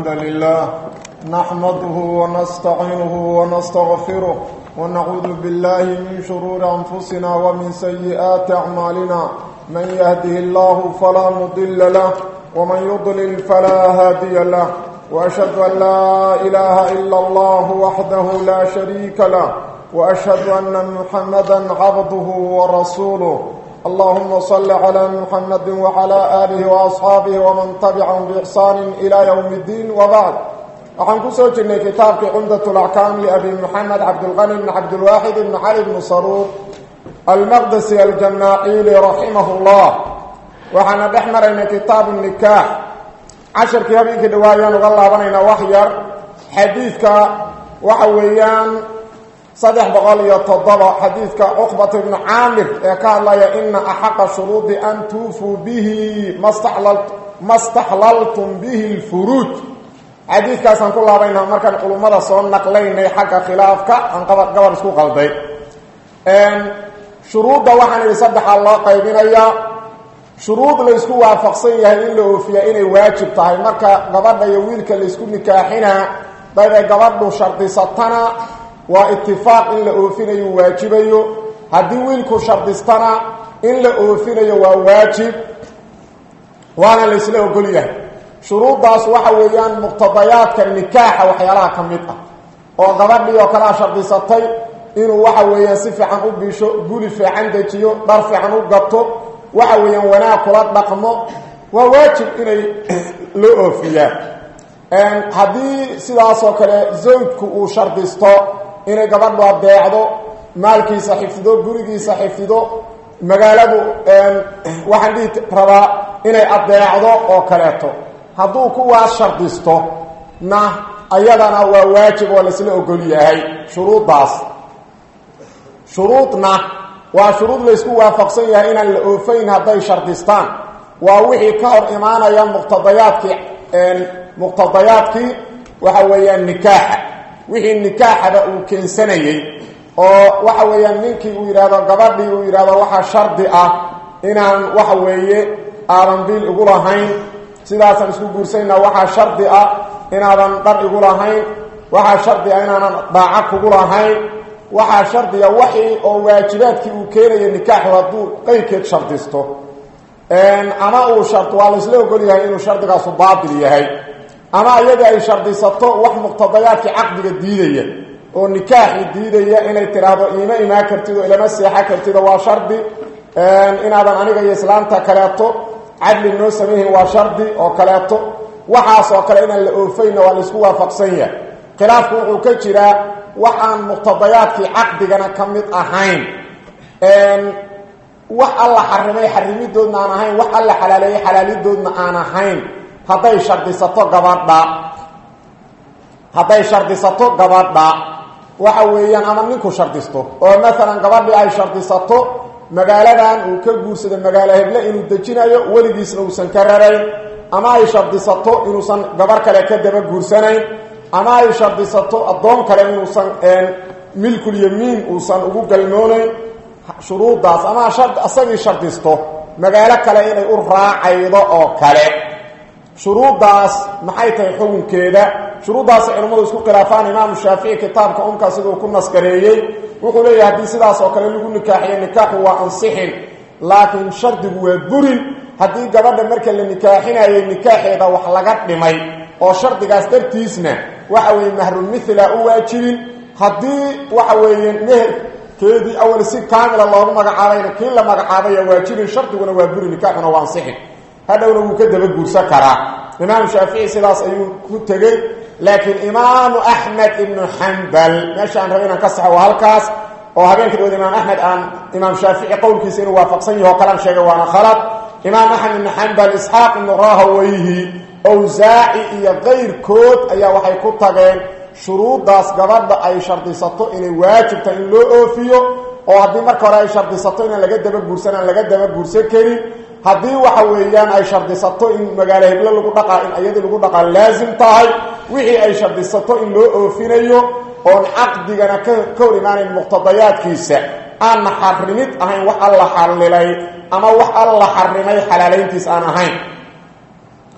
الحمد لله نحمده ونستعينه ونستغفره ونعوذ بالله من شرور أنفسنا ومن سيئات أعمالنا من يهده الله فلا مضل له ومن يضلل فلا هادي له وأشهد أن لا إله إلا الله وحده لا شريك له وأشهد أن محمدا عبده ورسوله اللهم صل على محمد وعلى آله وأصحابه ومن تبعهم بإحسان إلى يوم الدين وبعد waxaan ku soo jirnay kitaabkii cumdat laxkaam liabi moxamed cabdilqani bn cabdilwaaxid ibn cali bn saruur almaqdesi aljamaaciili raximah llah waxaana dhex maraynay kitaabu nikaax casharkii habeenkii dhawaayaan uga laabanaynaa wax yar xadiidka waxa weeyaan saddex boqol iyo toddoba xadiidka cuqbat ibnu caamir ee ka hadlaya ina axaqa shuruudi an tuufuu bihi ma staxlaltum bihi lfuruuj xadiidkaasaan ku laabaynaa markaan culummada soo naqlaynay xagga khilaafka aan gabar isku qalday shuruudda waxaan idhi saddexaa loo qaybinayaa shuruud laysku waafaqsan yahay in la oofiyaa inay waajib tahay marka gabadha iyo wiilka laysku nikaaxinaa daday gabadhu shardisatana waa itifaaq in la oofinayo waajibayo haddii wiilku shardistana in la oofinayo waa waajib waana laysla ogol yahay shuruuddaas waxa weeyaan muqtadayaadka nikaaxa waxyaalaha ka mid ah oo gabadhii oo kalea shardisatay inuu waxa weeyaan si fiican u bisho guli fiican dejiyo dhar fiican u gato waxa weeyaan wanaag kula dhaqmo waa waajib inay loo oofiyaan haddii sidaasoo kale zawjku uu shardisto inay gabadhu adeecdo maalkiisa xifdido gurigiisa xifdido magaaladu waxaan dhihi rabaa inay adeecdo oo kaleeto hadduu kuwaas shardisto na ayadana waa waajib oo laisla ogol yahay shuruuddaas shuruudna waa shuruud laysku waafaqsan yahay inaan la oofayn hadday shardistaan waa wixii ka hor imaanaya muqtadayaadkii muqtadayaadkii waxa weeyaan nikaaxa wixii nikaaxaba uu keensanayey oo waxa weeyaan ninkii uu yidhaahdo gabadhii uu yidhahdo waxaa shardi ah inaan waxa weeye aadan biil igu lahayn sidaasaan isku guursanayna waxaa shardi ah inaadan dhar igu lahayn waxaa shardi ah inaanan dhaaca kugu lahayn waxaa shardiga waxii oo waajibaadkii uu keenayo nikaaxu hadduu qeyrkeed shardisto ama uu shard waa laysla ogol yahay inuu shardigaasu baatil yahay ama iyadii ay shardisato wax muqtadayaadkii caqdiga diidaya oo nikaaxii diidaya inay tidhaahdo iima imaan kartid oo ilama seexa kartid oo waa shardi inaadan aniga iyo islaamta kaleeto cadli noo samayhin waa shardi oo kaleeto waxaas oo kale inaan la oofayna waa laysku waafaqsan yahay khilaafku wuxuu ka jiraa wax aan muqtadayaadkii caqdigana ka mid ahayn wax alla xarimay xarimidoodna aan ahayn wax alla xalaaleeyey xalaalidoodna aan ahayn hadday shardisato gabadha hadday shardisato gabadha waxa weeyaan ama ninku shardisto oo maalan gabadhii ay shardisato magaaladan uu ka guursado magaalo heble inuu dejinayo weligiisna uusan ka rarayn ama ay shardisato inuusan gabar kale ka daba guursanayn ama ay shardisato addoon kale inuusan milkul yamiin uusan ugu galmoonayn shuruuddaas ama asagii shardisto magaalo kale inay u raacaydo oo kale shuruuddaas maxay tahay xukunkeeda shuruuddaas culimmadu isku khilaafaan imaamu shaafici kitaabka umka siduu ku naskareeyey wuxuu leeyahay haddii sidaas oo kale lagu nikaaxiyo nikaaxu waa ansixin laakiin shardigu waa burin haddii gabadha marka la nikaaxinayay nikaaxeeda wax laga dhimay oo shardigaas dartiisna waxa weeye mahrulmithla u waajibin haddii waxa weeye meherkeedii awal si kaamila loogu magacaabayna kii la magacaabaya waajibin shardiguna waa buri nikaaxuna waa ansixin hadhowna wuu ka daba guursan karaa imaamu shaafici sidaas ayuu ku tegey laakiin imaamu axmed ibnu xambal meesha aan raba inaan ka saxo waa halkaas oo habeenka dhawood imaam axmed aan imaam shaafici qowlkiisa inuu waafaqsan yaho kalaan sheegay waana khalad imaam axmed ibnu xambal isxaaq ibnu rahaweyhi awsaaci iyo kayrkood ayaa waxay ku tageen shuruuddaas gabadha ay shardisato inay waajibta in loo oofiyo oo haddii marka hore ay shardisato inaan laga daba guursan aan laga daba guursan karin haddii waxa weeyaan ay shardisato in magaalo heblo lagu dhaqaa in ayadii lagu dhaqaa laasim tahay wixii ay shardisato in loo oofinayo oon caqdigana ka hor imaanayn muqtadayaadkiisa aanna xarimid ahayn wax alla xallilay ama wax alla xarimay xalaalayntiis aan ahayn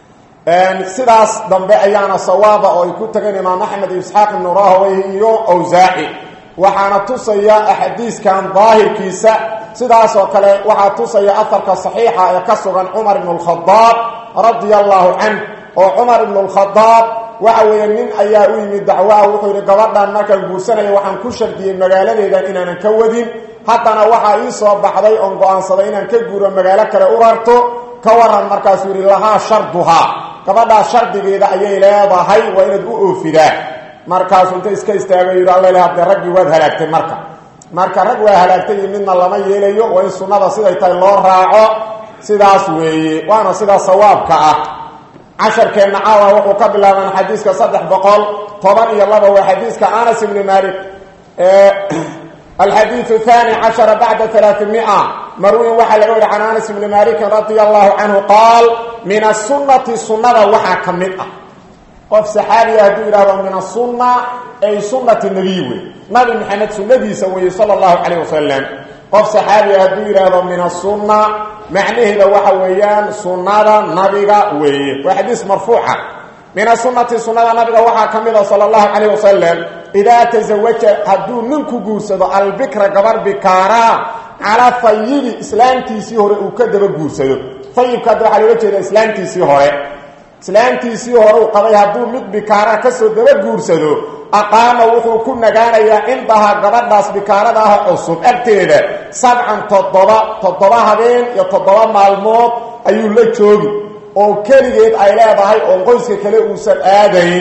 sidaas dambe ayaana sawaaba oo ay ku tageen imaam axmed iyo isxaaq ibnu rahawey iyo awsaaci waxaana tusaya axaadiiskan daahirkiisa sidaas oo kale waxaa tusaya afarka saxiixa ee ka sugan cumar ibnu lkhadaab radia allahu canh oo cumar ibnu lkhadaab waxa weeye nin ayaa u yimid dacwaha wuxuu yidhi gabadhan markaan guursanaya waxaan ku shardiyey magaaladeedan inaanan ka wadin haddana waxaa ii soo baxday oon go-aansaday inaan ka guuro magaalo kale u rarto ka waran markaasuu yidhi lahaa sharduhaa gabadhaa shardigeeda ayay leedahay waa inaad u oofidaa markaasuu inta iska istaago yidhi alla hadee raggii waad halaagtay marka marka rag waa halaagtay iyo midna lama yeelayo waa in sunnada siday tahay loo raaco sidaas weeye waana sidaa sawaabka ah casharkeenna caawa wuxuu ka bilaabaan xadiiska saddex boqol toban iyo laba waa xadiiska anas ibni malik alxadiiu thani cashara bacda alaamia marwin waxaa laga wari can anas ibni malikin radia allahu canhu qaal min asunati sunnada waxaa ka mid ah qof saxaabiya hadduu yidhahdo min asunna ay sunnati nabiy wey nabi maxamed sunnadiisa weeye sala allahu calayh wasalam qof saxaabiya hadduu yidhaahdo min asunna macnaheeda waxa weeyaan sunnada nabiga weeye waa xadiis marfuuca min asunati sunnada nabiga waxaa ka mid a sala allahu calayh wasalam idaa tasawaja hadduu ninku guursado albikra gabar bikaaraa calaa fayibi islaamtiisii hore uu ka daba guursado fayibka hadda waxaa looga jeeda islaamtiisii hore islaamtiisii hore uu qabay hadduu mid bikaara kasoo daba guursado aqaama wuxuu ku nagaanayaa cindahaa gabadhaas bikaarada ah cusub agteeda sabcan toddoba toddoba habeen iyo toddoba maalmood ayuu la joogi oo keligeed ay leedahay oo qoyska kale uusan aadayn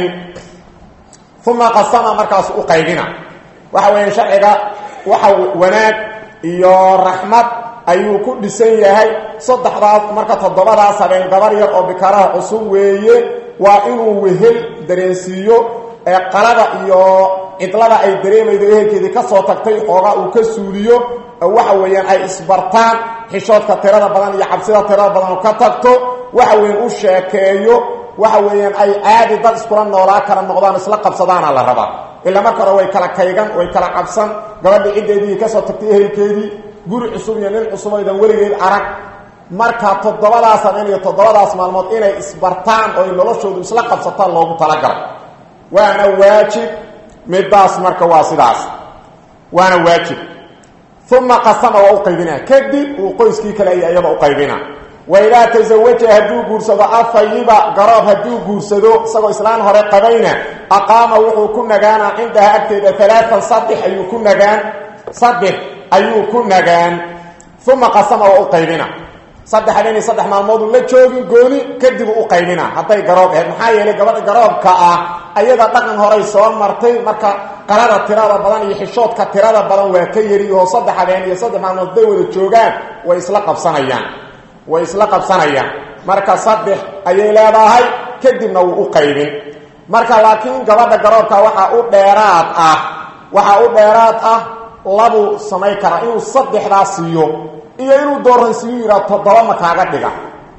uma qasama markaas u qaybina waxa weeye sharciga waxa wanaag iyo raxmad ayuu ku dhisan yahay saddexdaas marka toddobadaas habeen gabar yar oo bikaaraha cusub weeye waa inuu wehel dareensiiyo ee qalada iyo cidlada ay dareemaydo ehelkeedii ka soo tagtay xoogaa uu ka suuliyo waxa weeyaan ay isbartaan xishoodka tirada badan iyo cabsida tirada badan ka tagto waxa weeyaan u sheekeeyo waxa weeyaan ay caadi dad iskula noolaa kala noqdaan isla qabsadaana la rabaa ilaa marka hore way kala kaygan way kala cabsan gabadhii ciddeedii kasoo tagtay ehelkeedii guri cusub iyo nin cusubaydan weligeed arag marka toddobadaas habeen iyo toddobadaas maalmood inay isbartaan oo ay noloshoodu isla qabsataan loogu talagalo waana waajib midaas marka waa sidaas waana waajib uma qasama waa u qaybinaa kadib uu qoyskii kale ay iyada u qaybina waidaa tasawaja hadduu guursado afayiba garoob hadduu guursado isagoo islaan hore qabayna aqaama wuxuu ku nagaanaa cindaha agteeda alaaan saddex ayuu ku nagaan saddex ayuu ku nagaan uma qasama waa u qaybina saddex habeen iyo saddex maalmooduu la joogin gooni kadib u qaybina hadday garoob ahayd maxaa yeelay gabadha garoobka ah ayada dhaqan horay soo martay marka qalada tirada badan iyo xishoodka tirada badan waa ka yari oo saddex habeen iyo saddex maalmood hadday wada joogaan way isla qabsanayaan way isla qabsanayaan marka saddex ayay leedahay kadibna wuu u qaybin marka laakiin gabadha garoobka waxaa u dheeraad ah waxaa u dheeraad ah labuu samayn karaa inuu saddexdaa siiyo iyo inuu dooransiiyo yidhaha toddoba ma kaaga dhiga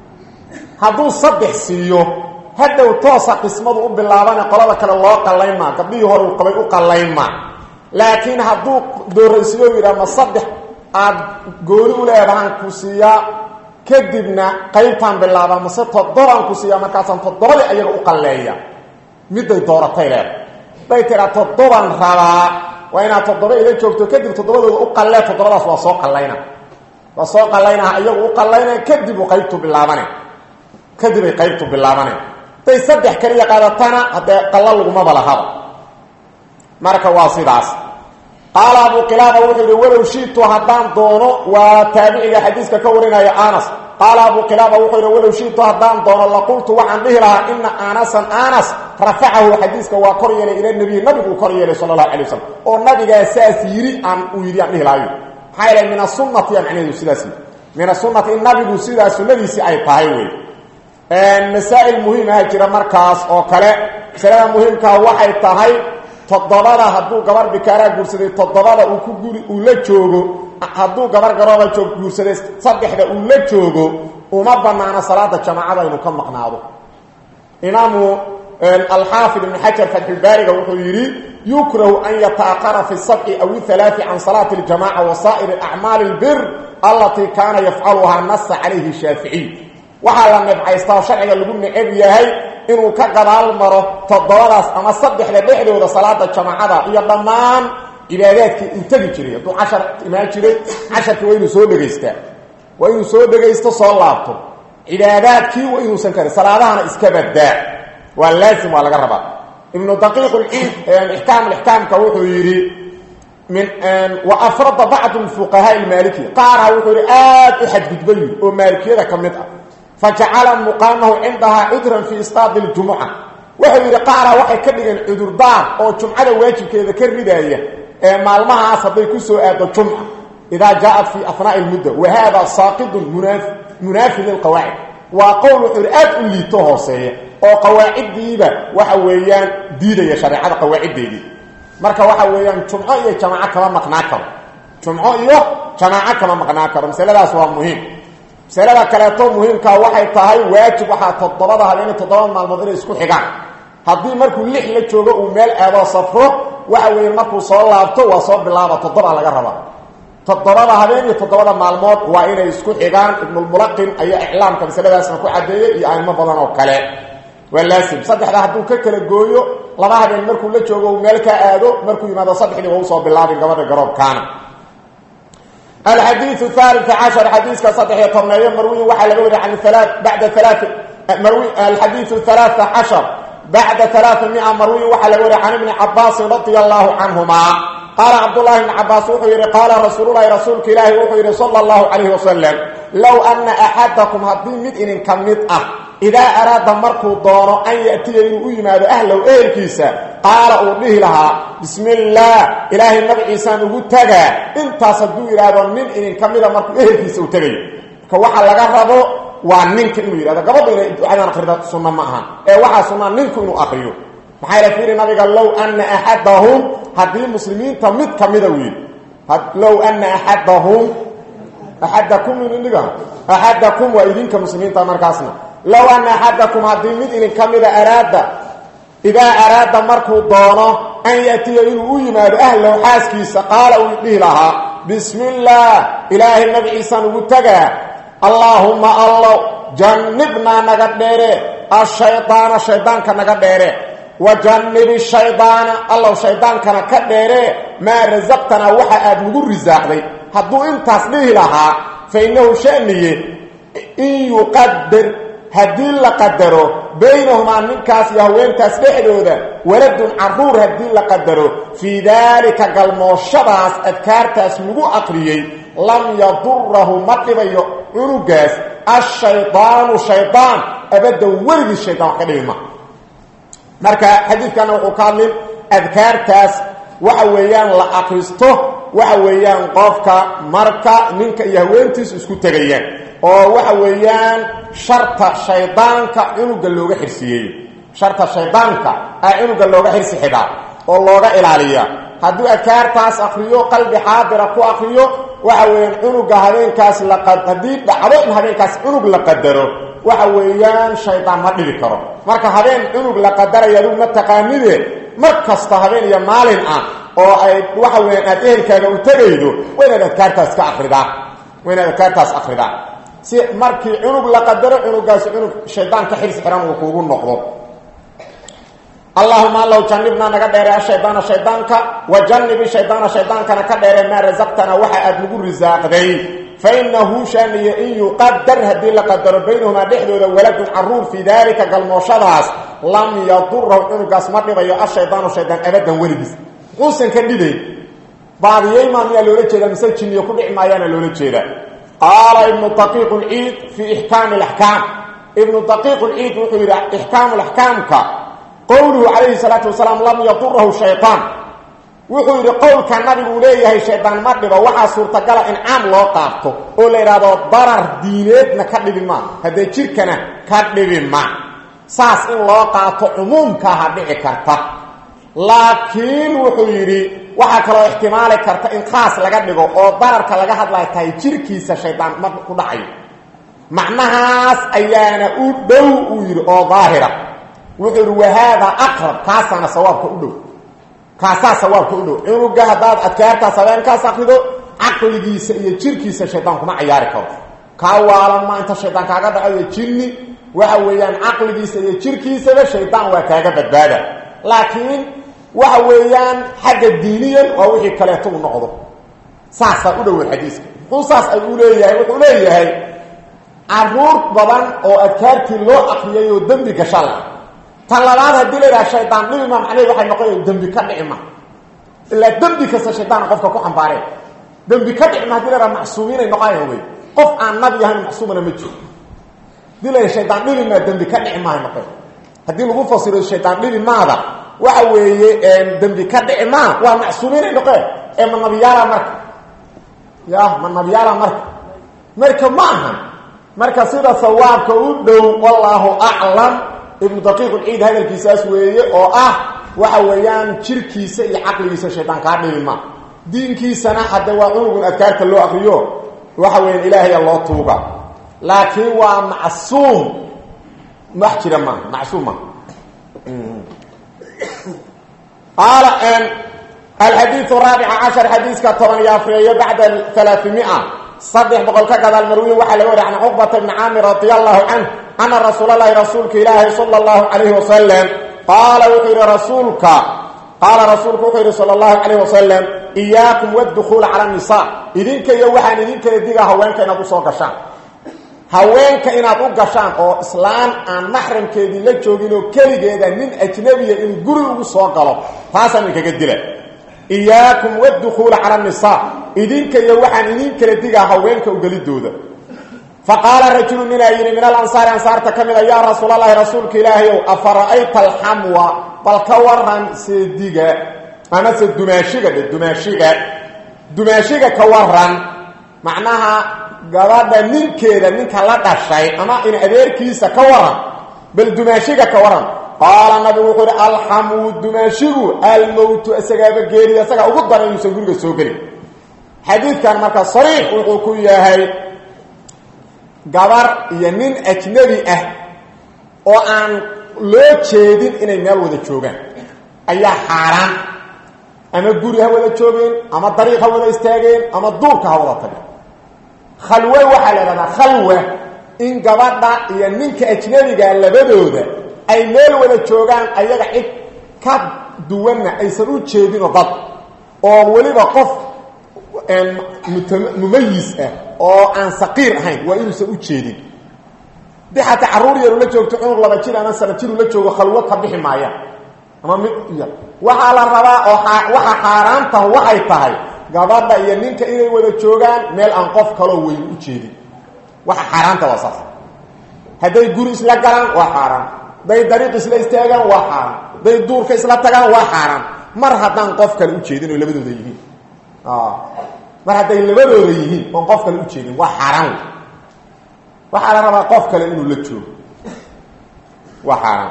hadduu saddex siiyo hadhow toosa qismadu u bilaabane qolada kale loo qallayn maa gabdhihii hore uu qabay u qallayn maa laakiin hadduu dooransiiyo yidhaha ma saddex aada gooni u leedahaan ku siiyaa kadibna qaybtaan bilaabaa mase toddobaan ku siiyaa markaasaan toddobadii ayaga u qalleeya midday dooratay leeda day tiraa toddobaan rabaa waa inaad toddoba ila joogto kadib toddobadooda u qallee toddobadaas waa soo qallayna waa soo qallaynaha iyagu u qallayna kadib uu qaybtu bilaabane kadib ay qaybtu bilaabane day saddex kaliya qaadatana haddee qalla lagumaba lahaba marka waa sidaas qaala abu qilaaba wuxuu yidhi walow shiitu haddaan doono waa taabiciga xadiiska ka warinaya anas qaala abu qilaaba wuxuu yidhi walow shiitu haddaan doono laqultu waxaan dhihi lahaa ina anasan anas rafacahu xadiiska waa kor yeelay ila nebiy nabigu uu kor yeelay sala allahu alay wasalam oo nabigaa saas yidhi aan uu yidhi aan dhihi lahayo maxaa yeelay min asunati yaa macnaheedu sidaas yidhi min asunati in nabigu sidaa sunnadiisii ay tahay wey masaa'il muhiimaha jira markaas oo kale masalada muhiimkaa waxay tahay toddobada hadduu gabar bikaaraa guursaday toddobada uu ku guri uu la joogo hadduu gabar garooba joog guursaday saddexda uu la joogo uma banaano salaada jamaacada inuu ka maqnaado imaamu alxaafid ibn xajar fatxulbaariga wuxuu yidhi yukrahu an yataaqara fi sabci aw ihalaai can salaati اljamaca wa saa'iri acmaali اlbir allatii kaana yafcaluhaa nasa calayhi shaaficiy waxaa la nibcaystaa oo sharciga lagu necab yahay inuu ka gadaal maro toddobadaas ama saddexda dhexdooda salaada jamaacada iyo dhammaan cibaadaadkii uu tegi jiray hadduu cashar imaan jiray casharkii waa inuu soo dhegaystaa waa inuu soo dhegaysto soo laabto cibaadaadkii waa inuusan karin salaadahana iska badaa waa laazim waa laga rabaa ibnu daqiiq lciid ixkaam ixkaamka wuxuu yidhi min wa afrada bacdu fuqahaa ilmaaliki qaarha wuxuu yidhi aada u xadgudba yiri oo maalikiyada ka mid ah fajacala muqaamahu cindahaa cudran fii istaadi ljumuca wuxuu yidhi qaarha waxay ka dhigeen cudurdaar oo jumcada waajibkeeda ka ridaaya ee maalmahaas hadday ku soo aado jumca idaa jaaءat fii afnaaءi اlmudda wa hada saaqidun munaafi lilqawaacid waa qowl wuxuu yidhi aad u liito hooseeya oo qawaaciddiiba waxa weeyaan diidaya shareecada qawaaciddeedii marka waxa weeyaan jumco iyo jamaaco kama maqnaa karo jumco iyo jamaaco kama maqnaa karo masaladaas waa muhiim masalada kaleeto muhiimkaa waxay tahay waajib waxaa toddobada habeeni toddoba maalmood inay isku xigaan haddii markuu lix la joogo uu meel aadoo safro waxa weeye markuu soo laabto waa soo bilaaba toddoba laga rabaa toddobada habeen iyo toddobada maalmood waa inay isku xigaan ibnulmulaqin ayaa iclaamka masaladaasna ku caddeeyey iyo aimo badan oo kale waa laasim saddexda hadduu ka kala gooyo laba habeen markuu la joogo uu meel ka aado markuu yimaado saddexdii waa usoo bilaabin gabadha garoobkaana alxadiiu haali cashar xadiiska saddexiyo tobneeyo marwiyin waxaa laga wariya an bada alaa marwi alxadiiu halaaa cashar bacda alaaa mia marwiyin waxaa laga wariya can ibni cabaasin radia allaahu canhumaa qaala cabdulahi bni cabaas wuxuu yidhi qaala rasuululahi rasuulka ilaahi wuxuu yidhi sala allahu calayhi wasalam low anna axadakum haddii mid idinka mid ah idaa araada markuu doono an ya'tiya inuu u yimaado ahlow ehelkiisa qaala uu dhihi lahaa bismi illaah ilaahay magaciisaan ugu tagaa intaas hadduu yidhaahdo nin idinka mida markuu ehelkiisa u tegayo marka waxa laga rabo waa ninka inuu yidhahdo gabadhu inay ducadan akrida sunno ma ahan ee waxaa sunnaa ninku inuu akriyo maxaa ila fiiri nabiga low anna axadahum haddii muslimiinta mid ka mida wiil low anna axadahum axadakum indhiga axadakum waa idinka muslimiinta markaasna low anna axadakum haddii mid idinka mida araada idaa araada markuu doono an ya'tiya inuu u yimaado ahlow xaaskiisa qaala uu dhihi lahaa bismi illaah ilaahay magaciisaan ugu tagaa allaahumma allow jannibnaa naga dheere ashaydaana shaydaanka naga dheere wajannibi shaydaana allow shaydaankana ka dheere maa rasaqtanaa waxa aad nagu risaaqday hadduu intaas dhihi lahaa fa innahu shaniye in yuqadar haddii la qadaro baynahumaa ninkaas iyo haweentaas dhexdooda waladun caruur haddii la qadaro fii daalika galmooshadaas adkaartaas lagu aqriyey lam yadurahu ma dhibayo cunugaas ashaydaanu shaydaan abadda weligii shaydaan wax ka dhibi ma marka xadiidkana wuxuu ka hadlin adkaartaas waxa weeyaan la akristo waxa weeyaan qofka marka ninka iyo haweentiisu isku tegayaan oo waxa weeyaan sharta shaydaanka cunuga looga xirsiyeeyo sharta shaydaanka a cunuga looga xirsi xidhaa oo looga ilaaliya hadduu adkaartaas akriyo qalbi xaadira ku akriyo waxa weeyaan cunuga habeenkaas la haddii dhacdo in habeenkaas cunug la qadaro waxa weeyaan shaydaan ma dhibi karo marka habeen cunug la qadaraya adigu ma taqaanide mar kasta habeen iyo maalin ah oo ay waxa weeyaan aad ehelkaaga u tegaydo waa inaad adkaartaas ka akridaa waa inaad adkaartaas akridaa si markii cunug la qadaro cunugaasi cunug shaydaan ka xirsi xiran uu kuugu noqdo allahuma allow janibnaa naga dheere ashaydaana shaydaanka wa janibi shaydaana shaydaankana ka dheere maa rasaqtana waxa aad nagu risaaqday fainahu shaaniye in yuqadar haddii la qadaro baynahumaa dhexdooda waladun caruur fii daalika galmooshadaas lam yadurahu cunugaas ma dhibayo ashaydaanu shaydaan abadan weligiis muxuusan ka dhibayn baadiyeymaa miyaa loola jeedaa mise jinniyo ku dhici maayaana loola jeedaa qaala ibnu daqiiq lciid fii ixkaami alaxkaam ibnu daqiiq lciid wuxuu yidhi ixkaamu laxkaamka qowluhu calayhi salaatu wasalaam lam yadurahu shayaan wuxuu yidhi qowlka nabiguu leeyahay shaydaan ma dhibo waxaa suurtagala in caam loo qaabto oo la yidhaahdo darar diineedna ka dhibi ma haddee jirkana ka dhibi ma saas in loo qaato cumuumkaaha dhici karta laakiin wuxuu yidhi waxaa kaloo ixtimaali karta in khaas laga dhigo oo dararka laga hadlaya tahay jirkiisa shaydaan ma ku dhacayo macnahaas ayaana u dhow uu yidhi oo daahira wuxuu yidhi wahaadaa aqrab kaasaana sawaabka u dhow kaasaa sawaabka u dhow cunuga haddaad adkaartaas habeenkaas akrido caqligiisa iyo jirkiisa shaydaan kuma cayaari karo kaa waalan ma inta shaydaan kaaga dhacayo jinni waxa weeyaan caqligiisa iyo jirkiisaba shaydaan waa kaaga badbaada laakiin waxa weeyaan xagga diiniyan waa wixii kaleeto u noqdo saasaa u dhowow xadiiska muxuu saas ay u leeyahay wuxuu leeyahay caruur badan oo adkaartii loo akriyay oo dembi gasha la tan labaad haddii la yidhaha shaydaan dhibima macnaheed waxay noqonaya dembi ka dhici ma ilaa dembi kasta shaydaana qofka ku xambaareen dembi ka dhici ma hadii la yhaha macsuumiinay noqonayan wey qof aan nabi ahayn macsuumana ma jiro hadii la yidhaha shaydaan dhibi maa dembi ka dhici maahay noqon haddii lagu fasiro shaydaan dhibi maada waxa weeye dembi ka dhici maa waa macsuumiinay noqeen ee ma nabiyaala marka ya ma nabiyaala marka marka ma aha marka sida sawaabka u dhow wallaahu aclam ibnu daqiiq ulciid hadalkiisaas weeye oo ah waxa weeyaan jirkiisa iyo caqligiisa shaydaan kaa dhibi ma diinkiisana hadde waa cunugun adkaarta loo akriyo waxa weeyaan ilaahaya loo tuuga laakiin waa macsuum wax jira ma macsuum ma qaala alxadiiu raabica cashar xadiiska toban iyo afreeyo bacda alaaamia saddex boqol ka gadaal marwiyin waxaa laga wariy can cuqbata bni caamir radi allahu canh ana rasuul allahi rasuulka ilaahi sala allahu calayhi wasalam qaala wuxuu yidhi rasuulka qaala rasuulku wuxuu yidhi sala allahu calayh wasalam iyaakum waddukuula cala nisa idinka iyo waxaan idinkala digaa haweenka inaad usoo gashaan haweenka inaad u gashaan oo islaan aan maxramkeedii la joogin oo keligeeda nin ajnabiya inuu guri ugu soo galo taasaan idinkaga dila iyaakum waddukuula cala nisa idinka iyo waxaan idin kala digaa haweenka ugelidooda fa qaala rajulu ninaa yidhi min alansaari ansaarta ka mida yaa rasuulalahi rasuulka ilaahayow afara'ayta alxamwa bal ka waran seediga amase dumaashiga dhe dumaashiga dumaashiga ka waran macnaha gabadha ninkeeda ninka la dhashay ama in adeerkiisa ka waran bal dumaashiga ka waran qaala nabigu wuxuu ihi alxamwu dumaashigu almowtu isagaaba geeriya isagaa ugu daran inuusan guriga soo gelin xadiidkan marka sariix wuxuu ku yahay gabar iyo nin ajnabi ah oo aan loo jeedin inay meel wada joogaan ayaa xaaraan ama guri ha wada joogeen ama dariiq ha wada istaageen ama duurka ha wada tageen khalwe waxaa la idhahdaa khalwa in gabadha iyo ninka ajnabiga labadooda ay meel wada joogaan ayaga cid ka duwanna aysan u jeedinoo dad oo weliba qof mumayis ah oo aan saqiir ahayn waa inuusan u jeedin di xataa carruur yaru la joogto cunug laba jir ama sana jiru la joogo khalwo ka bixi maayaan ama mid waxaa la rabaa oo waxa xaaraantahu waxay tahay gabadha iyo ninka inay wada joogaan meel aan qof kaloo weyn u jeedin waxa xaaraanta waa saas hadday guri isla galaan waa xaaraan hadday dariiq isla istaagaan waa xaaraan hadday duurka isla tagaan waa xaaraan mar haddaan qof kale u jeedin oo labadooda yihiin mar hadday labadooda yihiin oon qof kale u jeedin waa xaaraan wey waxaa la rabaa qof kale inuu la joogo waa xaaraan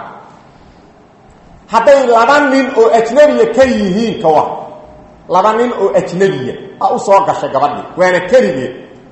hadday laba nin oo ajnabiya ka yihiin ka war laba nin oo ajnabiya a u soo gashay gabadhii waana keligeed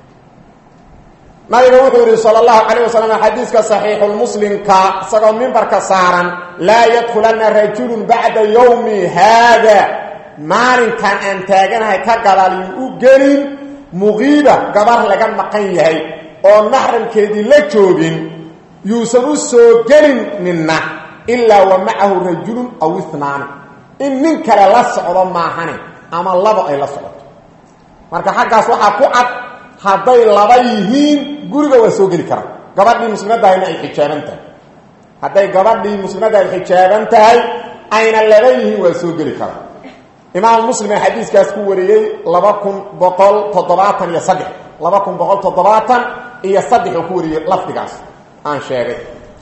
nabiga wuxuu yidhi sal allahu calayh wasalam xadiiska saxiixulmuslimka isagoo mimbarka saaran laa yadkhulanna rajulun bacda yowmi haada maalinkan aan taaganahay ka gadaal yuu u gelin muqiiba gabar laga maqan yahay oo maxramkeedii la joogin yuusan u soo gelin ninna ilaa wa macahu rajulun aw inaani in nin kale la socdo maahane ama labo ay la socoto marka xaggaas waxaa ku cad hadday laba yihiin guriga waa soo geli karaan gabadhii muslimadahayna ay xijaaban tahay hadday gabadhii muslimadda ay xijaaban tahay ayna laba yihiin waa soo geli karaan imaam muslim ee xadiiskaas ku wariyey laba kun boqol toddobaatan iyo saddex laba kun boqol toddobaatan iyo saddex oo ku wariyey lafdigaas aan sheegay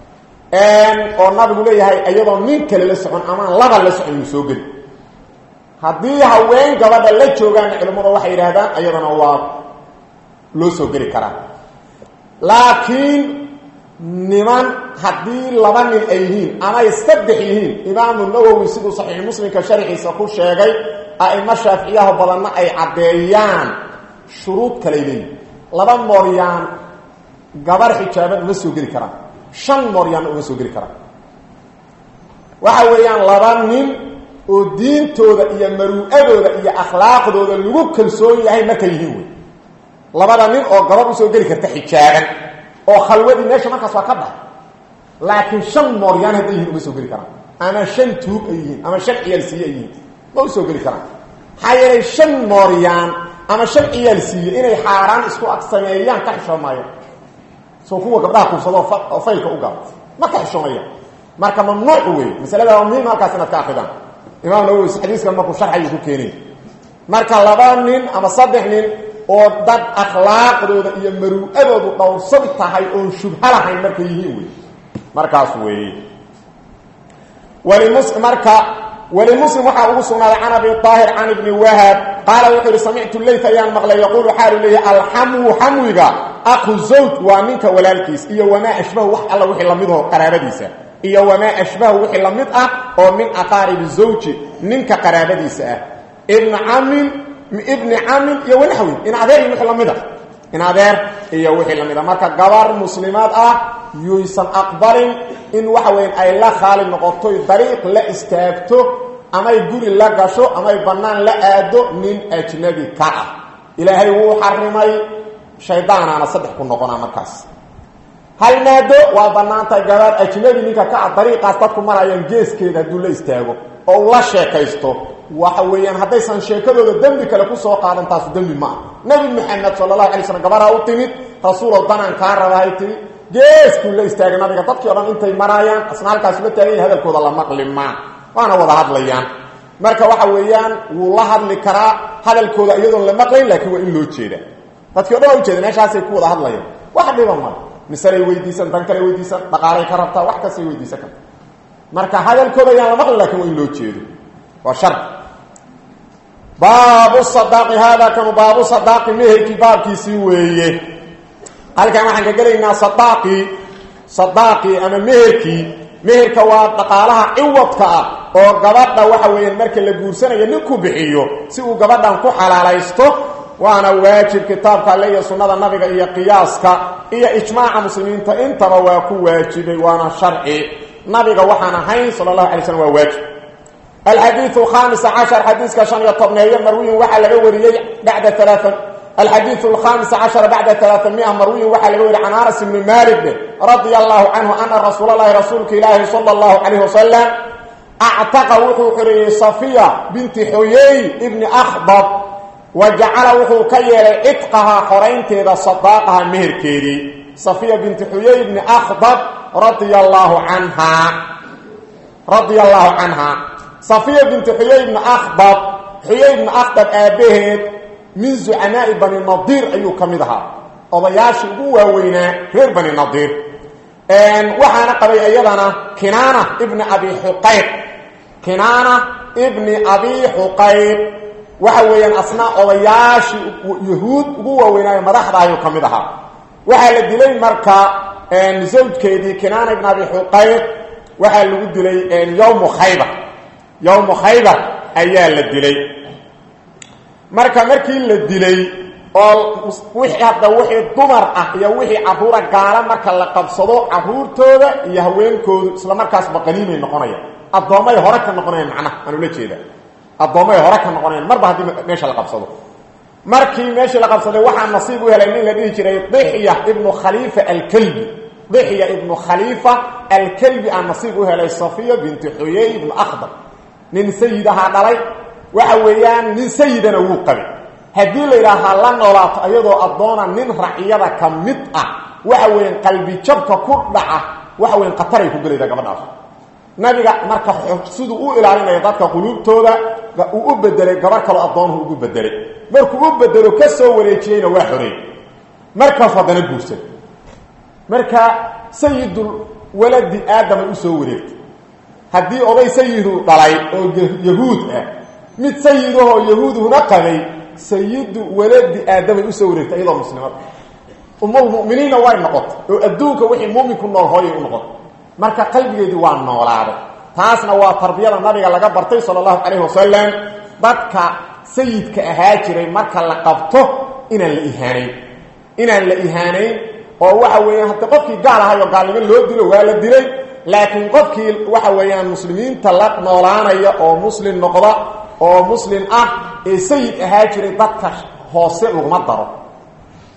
oo nabigu leeyahay iyadoo nin kale la socon amaan laba la socon yuu soo geli haddii haween gabadha la joogaanna culimmadu waxay yidhaahdaan iyadana waa loo soo geli karaa laakiin niman haddii laba nin ay yihiin amay saddex yihiin imaamu nawowi siduu saxiix muslimka sharxiisa ku sheegay a'imo shaaficiyaha badanna ay caddeeyaan shuruud kaley leeyihin laba mooryaan gabar xijaaban uma soo geli karaan shan mooryaanna uma soo geli karaan waxa weeyaan laba nin oo diintooda iyo maruu'adooda iyo akhlaaqdooda lagu kalsoon yahay markay yihiin wey labada nin oo gabadh usoo geli karta xijaaban oo khalwadii meesha markaas waa ka bax laakiin shan mooryaan hadday yihin uma soo geli karaan ama shan tuug ay yihiin ama shan ciyaalsiiye ay yihiin ma usoo geli karaan maxaa yeelay shan mooryaan ama shan ciyaalsiiye inay xaaraan isku ag sameeyaan ka xishoomaayaan soo kuwa gabdhaha kursado oo faylka u galo ma ka xishoomayaan marka mamnuuc wey masalada waa muhiim halkaas inaad ka akridaan imaam nawowi xadiiskan markuu sharxayu ku keenay marka laba nin ama saddex nin oo dad akhlaaqdooda iyo maruu'adoodu dhowrsan tahay oon shubha lahayn markay yihiin wey markaas weeye walimus marka walimuslim waxaa ugu sugnaaday can abi aahir can ibni wahab qaala wuxuu yihi samictu leyt ayaan maqlay yaquulu xaalu leeyahy alxamwu xamwiga aqu zawj waa ninka walaalkiis iyo wamaa ashbahu wax alla wixii lamidoo qaraabadiisa iyo wamaa ashbahu wixii la mid ah oo min aqaaribi zawji ninka qaraabadiisa ah ibna camin ibni camin iyo wanaxwi in adeer iyo wixii lamid ah in adeer iyo wixii lamid ah marka gabar muslimaad ah yuysan aqbalin in waxa weyan ay la khaali noqotoy dariiq la istaagto amay guri la gasho amay bannaan la aado nin ajnabi ka ah ilaahay wuu xarimay shaydaanaana saddex ku noqonaa markaas hal maado waa bannaantahay gabaar ajnabi ninka ka ah dariiqaas dadku marayaan geeskeeda hadduu la istaago oo ula sheekaysto waxa weeyaan haddaysan sheekadooda dembi kale kusoo qaadan taasu dembi ma ah nebi maxamed sala allahu alay slam gabaraa u timid rasuulow danaan kaa rabahay tiri geeskuu la istaagay nabiga dadkii o dhan intay maraayaan asna halkaas la taaganya hadalkooda la maqli maa waana wada hadlayaan marka waxa weeyaan wuu la hadli karaa hadalkooda iyadoon la maqlayn laakiin waa in loo jeeda dadkii o dhan waa ujeeda meeshaasay ku wada hadlayaan wax dhiba male misalay weydiisan dan kale weydiisan dhaqaalay ka rabtaa wax kastay weydiisan karta marka hadalkooda ayaan la maqlin lakin waa in loo jeedo waa shar baabu sadaaqi haadaa kanu baabu sadaaqi meherkii baabkiisii weeye halkan waxaan ka gelaynaa sadaaqii sadaaqii ama meherkii meherka waa dhaqaalaha ciwadka ah oo gabadha waxa weeyaan marka la guursanayo ninku bixiyo si uu gabadhan ku xalaalaysto waana waajib kitaabka alle iyo sunnada nabiga iyo qiyaaska iyo ijmaaca muslimiinta intaba waa ku waajibay waana sharci nabiga waxaan ahayn sala allahu alay slm waa waajib alxadiiu alkhamis cashar xadiiska shan iyo tobneeyo marwiyin waxaa laga wariyey bacda alaaa alxadiiu alkhamis cashara bacda alaaamia marwiyin waxaa laga wariyey can anas ibni malik radia allahu canhu ana rasuula lahi rasuulka ilaahi sala allahu calayh wasalam actaqa wuxuu xoreeyey safiya binti xoyey ibni akhdab wa jacala wuxuu ka yeelay cidqahaa xoraynteeda sadaaqaha meherkeedii safiya binti xuyey ibni akhdab radia allaahu canhaa radia allaahu canhaa safiya binti xuyey ibni akhdab xuyey ibni akhdab aabbaheed min zucamaa'i bani nadiir ayuu ka mid ahaa odayaashii ugu waaweynaa reer bani nadiir waxaana qabay iyadana kinaana ibni abi xuqayb kinaana ibni abi xuqayb waxa weeyaan asna odayaashii yahuud ugu waaweynaayo madaxda ayuu ka mid ahaa waxaa la dilay marka zawjkeedii kinaana ibn abi xuqayb waxaa lagu dilay yowmu khaybar yowmu khaybar ayaa la dilay marka markii la dilay oo wixii hadda wixii dumar ah iyo wixii caruura gaala marka la qabsado caruurtooda iyo haweenkoodu isla markaasba qaniimay noqonayaan addoommay hore ka noqonayaan macnaha aan ula jeeda addoommay hore ka noqonayaan marba haddii meesha la qabsado markii meeshii la qabsaday waxaa nasiib u helay nin la dhihi jiray dixya ibnu khaliifa alkelbi dixya ibnu khaliifa alkelbi aa nasiib u helay safiya binti xuyey ibnu akhdar nin sayidahaa dhalay waxa weeyaan nin sayidana wuu qabay haddii la yidhaahaa la noolaato iyadoo addoona nin raciyada ka mid ah waxa weeyaan qalbi jabka ku dhaca waxa weyan khataray ku gelaydaa gabadhaas nabiga marka siduu u ilaalinaya dadka quluubtooda uu u bedelay gabar kaloo addoonuhu ugu bedelay markuu u bedelo ka soo wareejiyeyna waa xoreey markaas haddana guursan marka sayidul waladi aadamay u soo wareegtay haddii oday sayidu dhalay oo yahuud ah mid sayidahoo yahuuduhuna qabay sayidu waladi aadamay usoo wareegtay iyadoo muslimada umulmuminiinna way noqotay oo adduunka wixii muuminku nool hooyay u noqotay marka qalbigeedii waa noolaaday taasna waa tarbiyada nabiga laga bartay sala allahu calayhi wasalam dadka sayidka ahaa jiray marka la qabto inaan la ihaanayn inaan la ihaanayn oo waxa weeyaan haddi qofkii gaal ahayo gaalnimo loo dilo waa la dilay laakiin qofkii waxa weeyaan muslimiinta la noolaanaya oo muslim noqda oo muslim ah ee sayid ahaa jiray dadka hoose laguma daro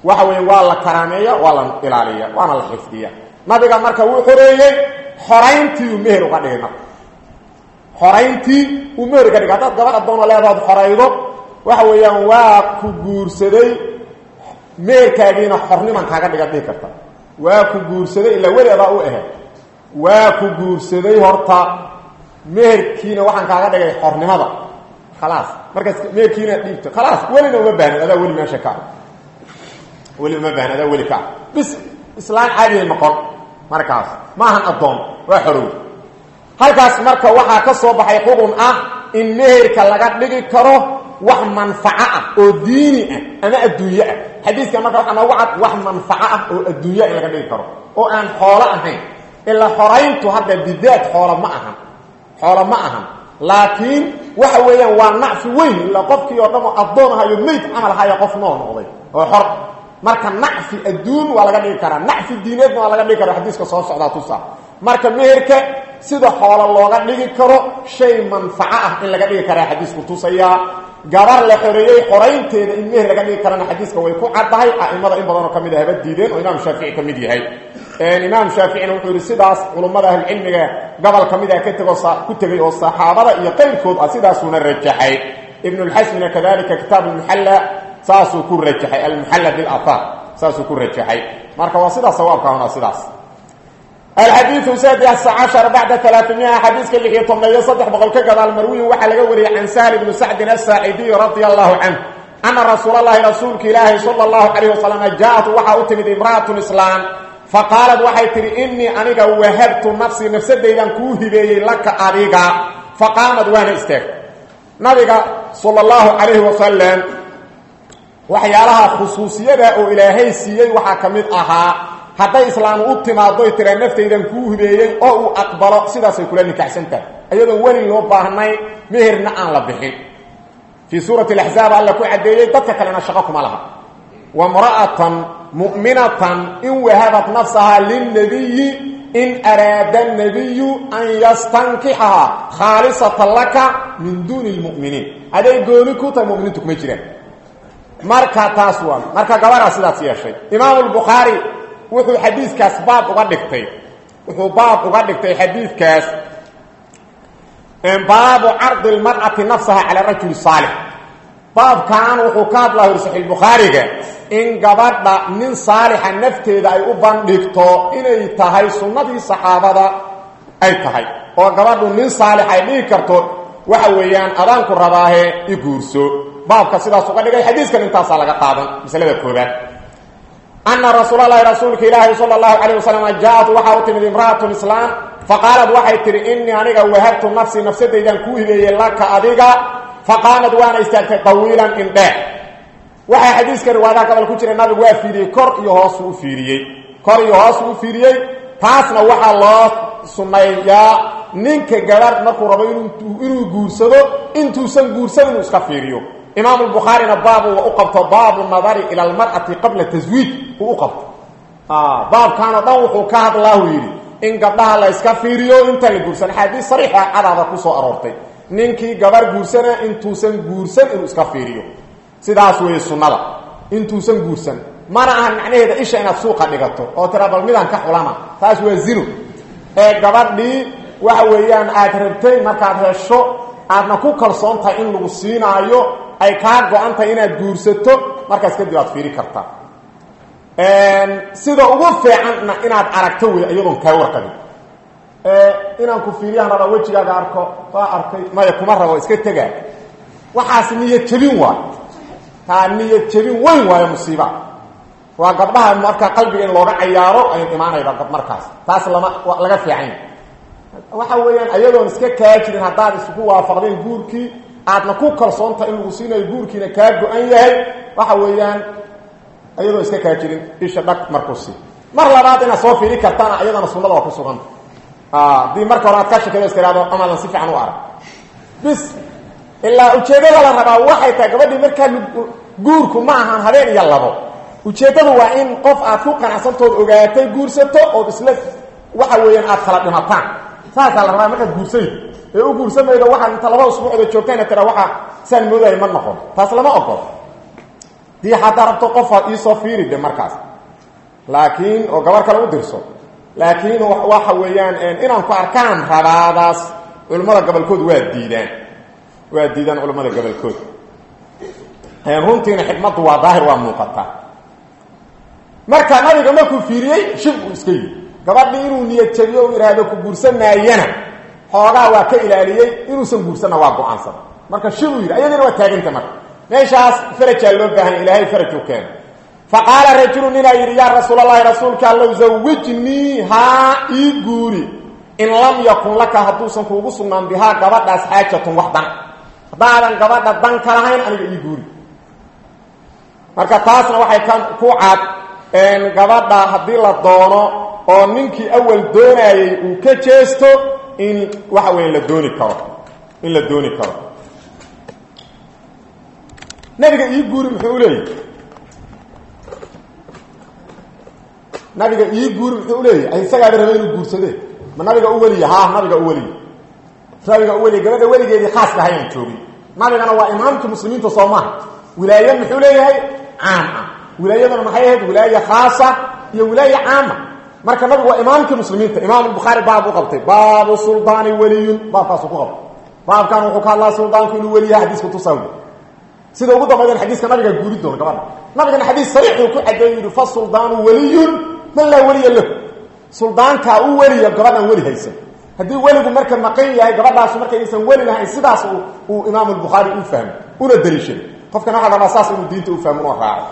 waxa weeye waa la karaameeya waa la ilaaliya waana la xifdiya nabiga marka wuu xoreeyey xorayntii uu meher uga dhigay marka xorayntii uu meher uga dhigay haddaad gabar addoona leedaad xoraydo waxa weeyaan waa ku guursaday meherkaagiina xorniman kaaga dhiga dhihi karta waa ku guursaday ilaa weli adaa u ahe waa ku guursaday horta meherkiina waxaan kaaga dhigay xornimada khalaas markaas meherkiina dhiibto khalaas welina uma baahnin adaa weli meesha ka weli uma baahnin adaa weli ka bis islaan caadiya noqon markaas maahan addoon waa xorow halkaas marka waxaa ka soo baxay xugun ah in meherka laga dhigi karo wax manfaco ah oo diini ah ama adduunye ah xadiiska marka waxaa noogu cad wax manfaco ah oo adduunya in laga dhigi karo oo aan xoolo ahayn ilaa xorayntu hadda bidaad xoolo ma ahan xoolo ma ahan laakiin waxa weeyaan waa nacfi weyn ilaa qofkii oo dhamo addoon ahayo mayd camal ahaayo qof noo noqday oo xor marka nacfi adduun waa laga dhigi karaa nacfi diineedna waa laga dhigi kara xadiiska soo socdaa tusa marka meherka sida xoolo looga dhigi karo shay manfaco ah in laga dhigi karaa xadiisku tusayaa gabar la xoreeyey xoraynteeda in meher laga dhigi karana xadiiska way ku caddahay a'imada in badanoo ka mid ah haba diideen oo imaam shaafici ka mid yahay imaam shaaficina wuxuu yidhi sidaas culummada ahlucilmiga gobol ka mid ah ka tego ku tegey oo saxaabada iyo qayrkood ah sidaasuuna rajaxay ibnulxasmina kadalika kitaab almuxalla saasuu ku rajaxay almuxalla bilahaar saasuu ku rajaxay marka waa sidaas sawaabka hona sidaas الحديث سادس عشر بعد ثلاثمائة حديث كاللي يطمنا يصدح بقول كذا المروي وحل قولي عن سهل بن سعد الساعدي رضي الله عنه أن رسول الله رسولك إله صلى الله عليه وسلم جاءت وحا أتمد امرأة إسلام فقالت وحي تري إني أنيقا وهبت نفسي نفسي ديدان كوهبي لك أنيقا فقامت وانا استيق نبيقا صلى الله عليه وسلم waxyaalaha khusuusiyada oo ilaahay siiyey waxaa ka mid ahaa hadday islaam u timaadoy tira naftaydan kuu hibeeyey oo uu aqbalo sidaasay kula nikaxsan tahay iyadoon weli loo baahnay meherna aan la bixin fii suurati alaxzaab alla ku caddeeyey dadka kalena shaqo kuma laha wamra'atan mu'minatan in wahabat nafsahaa lilnabiyi in araada nabiyu an yastankixahaa khaalisatan laka min duuni lmu'miniin aday gooni ku tahay muminiintu kuma jiraan marka taas waa marka gabaraa sidaas yeeshay imaamu lbukhaari wuxuu xadiiskaas baab uga dhigtay wuxuu baab uga dhigtay xadiidkaas baabu cardi lmar'ati nafsaha cala rajuli saalix baabkan wuxuu ka hadlaa hor saxiix bukhaariga in gabadha nin saalixa nafteeda ay u bandhigto inay tahay sunnadii saxaabada ay tahay oo gabadhu nin saalix ay dhigi karto waxa weeyaan adaanku rabaahe i guurso baabka sidaas uga dhigay xadiiskan intaasaa laga qaadan masalada koobaad ana rasuul lahi rasuulka ilaahi sal اlahu alيه waslm jaaءat waxaa u timid imra'aة islaam faqaalad waxay tihi inii aniga wahabtu nafsii nafsadaydan kuu hibeeyey laka adiga faqaamad waana istaagtay طawiilan indheer waxaa xadiiska riwaayadaha gobol ku jira nabigu waa fiiriyey kor iyo hoosuu u fiiriyey kor iyo hoosuu u fiiriyey taasna waxaa loo sunneeyaa ninka gabarh markuu rabo inuu guursado intuusan guursan inuu iska fiiriyo imaam الbukhaarina baabu u qabto baabu nadari ilى اlmarأati qabla taswiij uu u qabto baabkaanoo dhan wuxuu ka hadlaahu yidhi in gabdhaha la iska fiiriyo intaan la guursan axaadiis sariixa cadaada ku soo aroortay ninkii gabar guursana intuusan guursan inuu iska fiiriyo sidaas weeye sunnada intuusan guursan mana ahan macnaheeda isha inaad suuqa dhigato oo tira bal midaan ka xulana taas waa zino ee gabadhii waxa weeyaan aad rabtay markaad hesho aadna ku kalsoon tahay in lagu siinaayo ay kaa go-an tahay inaad guursato markaas kadib aad fiiri kartaa sida ugu fiicanna inaad aragto wey iyadoon kaa warqabin inaan ku fiiriyaan rabaa wejigaaga arko waa arkay maya kuma rabo iska tegaa waxaas niyad jebin waayo taa niyad jebin weyn waayo musiiba waa gabdhaha marka qalbiga in looga cayaaro ay imaanayda markaas taas lama laga fiican waxa weeyaan ayadoon iska kaa jirin haddaad isku waafaqdeen guurkii aadna ku kalsoontaha in lagu siinayo guurkiina kaa go-an yahay waxa weeyaan ayadoon iska kaa jirin isha dhag markusi mar labaad inaad soo fiiri kartaana ayadana sunnada waa ku suganta haddii marka hore aad ka shakado iska ihahdo amaadan si fiican u arag bis ilaa ujeeddada la rabaa waxay tahay gabadhii markaa guurku ma ahan habeen iyo labo ujeeddadu waa in qof aad ku qanacsantood ogaatay guursato ood isla waxa weeyaan aad kala dhimataan saasaa la rabaa markaad guursayd ee u guursamaydo waxaad inta laba usbuucda joogtayna tira waxa saan moodaya ma noqon taas lama ogolo dii haddaa rabto qofa iisoo fiiri de markaas laakiin oo gabar kale u dirso laakiin waxa weeyaan inaan ku arkaan rabaadaas culimmada gobolkood waa diidaan waa diidaan culimmada gobolkood runtiina xikmaddu waa daahir waa muuqataa marka nabiga markuu fiiriyey shib uu iska yii gabadhii inuu niyad jabiyo u ihaahdo ku guursanaayana xoogaa waa ka ilaaliyey inuusan guursanna waa go-aansada marka shibuu yidhi ayadiina waa taaganta marka meeshaas farajaa loo baahanya ilaahay faraju keeno fa qaala rajulu ninaa yidhi yaa rasuul allahi rasuulka allow zawijnii haa ii guuri in lam yakun laka hadduusan kuugu sugnaan bihaa gabadhaas xaajatun wax dan haddaadan gabadha dan ka lahayn aniga ii guuri marka taasna waxay ka ku cad gabadha haddii la doono oo ninkii awal doonayey uu ka jeesto in waxa weya la dooni karo in la dooni karo nabiga ii guuri muxuu u leeyahy nabiga ii guuri muxuu uleeyahy isagaaba raba inuu guursade ma nabiga u weliya ha nabiga u weliya nabiga u weliya gabadha weligeedii khaaska hayaan joogin nabigana waa imaamkii muslimiinta soo maha wilaaye muxuu leeyahay caam ah wilaayaduna maxay ahayd wilaaye khaasa iyo wilaaye caama marka nabigu waa imaamkii muslimiinta imaam bukhaari baab u qabtay baabu suldaani weliyun baabkaasu ku qabtay baabkan wuxuu ka hadlaa suldaanku inuu weliyaha xadiiska tusaw sida ugu dambaydan xadiiska nabiga guuri doona gabadha nabigana xadiis sariixuu ku cadeey yidhi fa suldaanu weliyun man laa weliya lahu suldaankaa u weliya gabadhaan weli haysan haddii weligu marka maqan yahay gabadhaasu markaysan weli lahayn sidaas uu imaam albukhaari u fahmo una daliishaday qofkana waxa la rabaa saas inuu diinta u fahmo una raaco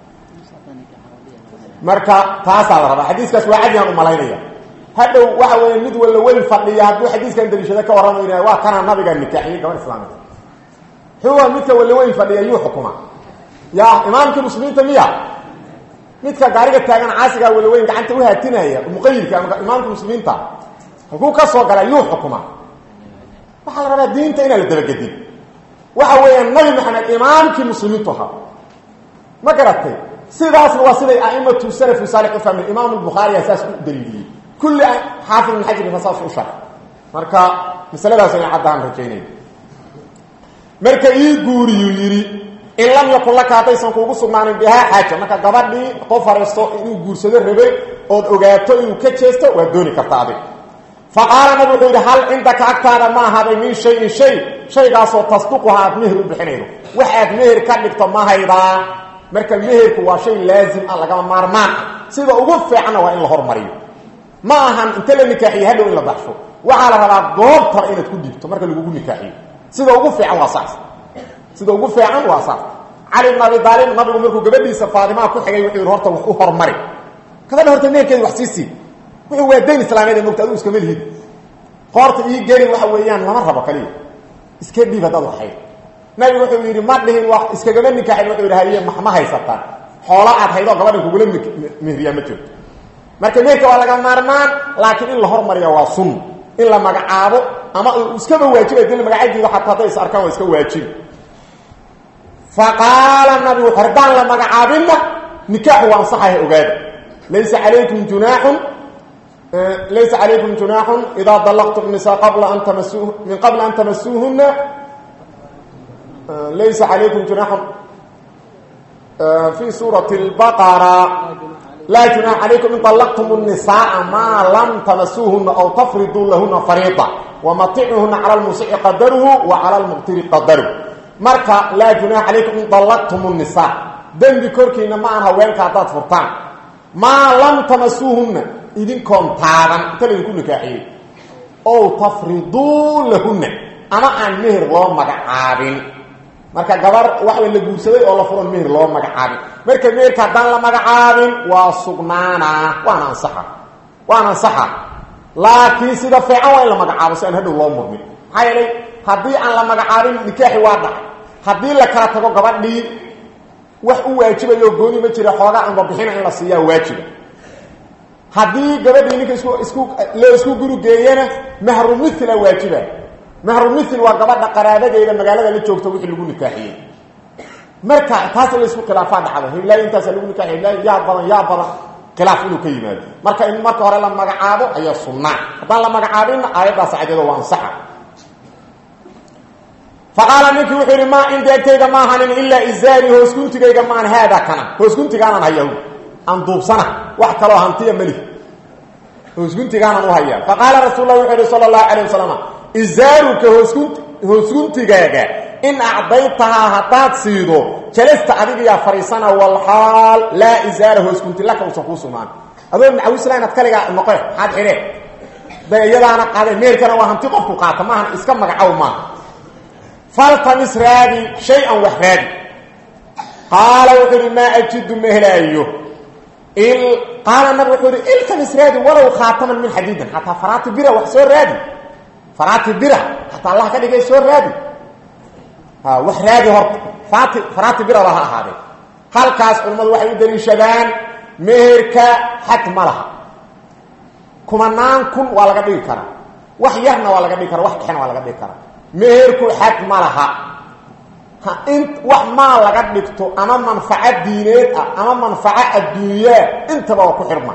marka taasaa la rabaa xadiiskaas waa cadiyaan u malaynaya hadhow waxa weeye mid walla weli fadhiya hadduu xadiiskan daliishada ka warramayna waa kanaa nabiga nikaaxiyey gabadh islaamid xuwa midka walla weli fadhiya yuu xukuma ya imaamkii muslimiinta miya midka gaariga taagan caasigaa walaweyn gacanta u haatinaya muqayilka ama imaamka muslimiinta halkuu ka soo galay yuu xukuma waxaa la rabaa diinta inaan la dabagedin waxa weeyaan nabi maxamed imaamkii muslimiintu ahaa ma garatay sidaasna waa siday aimatu salafu saalix u fahmeen imaam lbukhaariya saas u daliiliyey kulli xaafid ibn xajarka saas u sharay marka masaladaas ina caddaan rajaynaya marka ii guuriyuu yidhi in lam yakun laka haddaysan kuugu sugnaanin bihaa xaaja marka gabadhii qof haraysto inuu guursado rabay ood ogaato inuu ka jeesto waa dooni karta adig fa qaala nabi wuxuu yidhi hal cindaka agtaada ma ahaaday min shayin shay shaygaasoo tasduquha aad meher u bixinaydo wax aad meher ka dhigto ma haydaa marka meherku waa shay laazim ah lagama maarmaan ah sida ugu fiicanna waa in la hormariyo ma ahan inta la nikaaxiyo hadhow in la baxsho waxaa la rabaa goobtaba inaad ku dhigto marka lagugu nikaaxiyo sida ugu fiican waa saas sida ugu fiican waa saas cali bn abi aalib nabigu markuu gabadhiisa faatimaa ku xigay wuxuu yidhi horta wax u hormari gabadha horta meherkeeda wax sii sii wuxuu waa dayn islaameed ee mogta adigu iskama lihid qoorta ii geli waxa weeyaan lama rabo kaliya iska dhiib haddaad waxayd nabigu wuxuu yidhi ma dhihin wa iskagama nikaaxin wuxuu yidhi haye ma haysataan xoolo aad haydoo gabadhan kugula mehriyaa ma jirto marka meherka waa laga maarmaan laakiin in la hormariya waa sunna in la magacaabo ama iskaba waajibay dil magacadiida xataa hadday is arkaan waa iska waajibi faqaala nabigu hordaan la magacaabinna nikaaxu waa ansaxaya ogaada laysa calaykum junaaxun laysa calaykum junaaxun idaa dalaqtum nisaa qabla an tamasuu min qabla an tamasuuhuna laysa calaykum junaaxun fi suurati اlbaqara laa junaaxa calaykum in dalaqtum الnisaaa maa lam tamasuuhuna aw tafriduu lahuna fariida wamaticuhuna cala lmusici qadaruhu wa cala lmuqtiri qadaruhu marka laa junaaxa calaykum in dallaqtum الnisaa dembi korkiina ma aan haweenka haddaad furtaan maa lam tamasuuhunna idinkoon taaban inta laydinku nikaaxiyey ow tafriduu lahunna ama aan meher loo magacaabin marka gabar waxba la guursaday oo la furan meher loo magacaabin marka meherka haddaan la magacaabin waa sugnaanaa waana ansaxa waana ansaxa laakiin sida fiican waa in la magacaabo si aan hadhow loo murmin maxaa yeelay haddii aan la magacaabin nikaaxi waa dhacay haddii la kala tago gabadhii wax u waajibayo gooni ma jira xoogaa anbabixina in la siiyaa waajiba haddii gabadhii ninka isku isku loo isku guri geeyana mahru mithla waajiba mahru mithil waa gabadha qaraabadeeda magaalada la joogta wixii lagu nikaaxiyey marka taas la isku khilaafaa dhacda hiblaayi intaasa lagu nikaaxiy hiblaayi yaa badan yaa badan khilaaf inuu ka yimaado marka in marka hore la magacaabo ayaa sunnaa haddaan la magacaabinna aayaddaas cadeedo waa ansaxa faqaala ninkii wuxuu yidhi maa cindi agtayga ma ahanin ilaa izaari hoosguntigayga maan haada kana hoosguntigaanaan hayahu aan duubsana wax kaloo hantiya meli hoosguntigaanaan u hayaa faqaala rasuul lah wuxuu yihi sala allahu calayh wasalam izaaruka hoosgunt hoosguntigaaga in acdaytahaa haddaad siido jalasta adigayaa fariisana walxaal laa izaara hoosgunti laka uusan kuu sugnaan adoo macawisla inaad kaligaa noqe maxaad xidheen da iyadaana qaade meerkana waa hanti qofku qaata maahan iska magacow maaha faltamis raadi shay-an wax raadi qaala wuxuu ihi maa ajidu ma helaayo qaala nabig wuxuu ihi iltamis raadi walow khaataman min xadiidin xataa faraati bira wax soo raadi faraati bira xataa allah ka dhigay soo raadi wax raadi horta faraati faraati biraba ha ahaadee halkaas culimmadu waxay u daliishadaan meherka xad ma laha kumanaan kun waa laga dhigi karaa wax yarna waa laga dhigi kara wax dhexna waa laga dhigi karaa meherku xad ma laha in wax maal laga dhigto ama manfaco diineed ah ama manfaco adduunyaa intaba waa ku xirma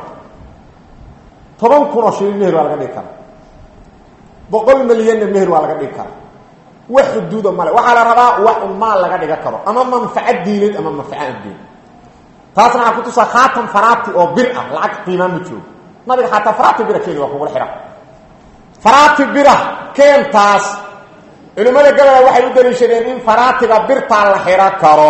toban kunoo shilin meher waa laga dhigi karaa boqol milyanna meher waa laga dhigi karaa wax xuduuda male waxaa la rabaa wax un maal laga dhiga karo ama manfaco diineed ama manfaco adduunya taasna waxaa kutusaa khaatan faraati oo bir ah lacag qiimaa ma joogo nabiga xataa faraati bira keeni waa kugula xidha faraati bira keentaas culimmada gabola waxay u daliishadeen in faraatiga birtaa la xidho karo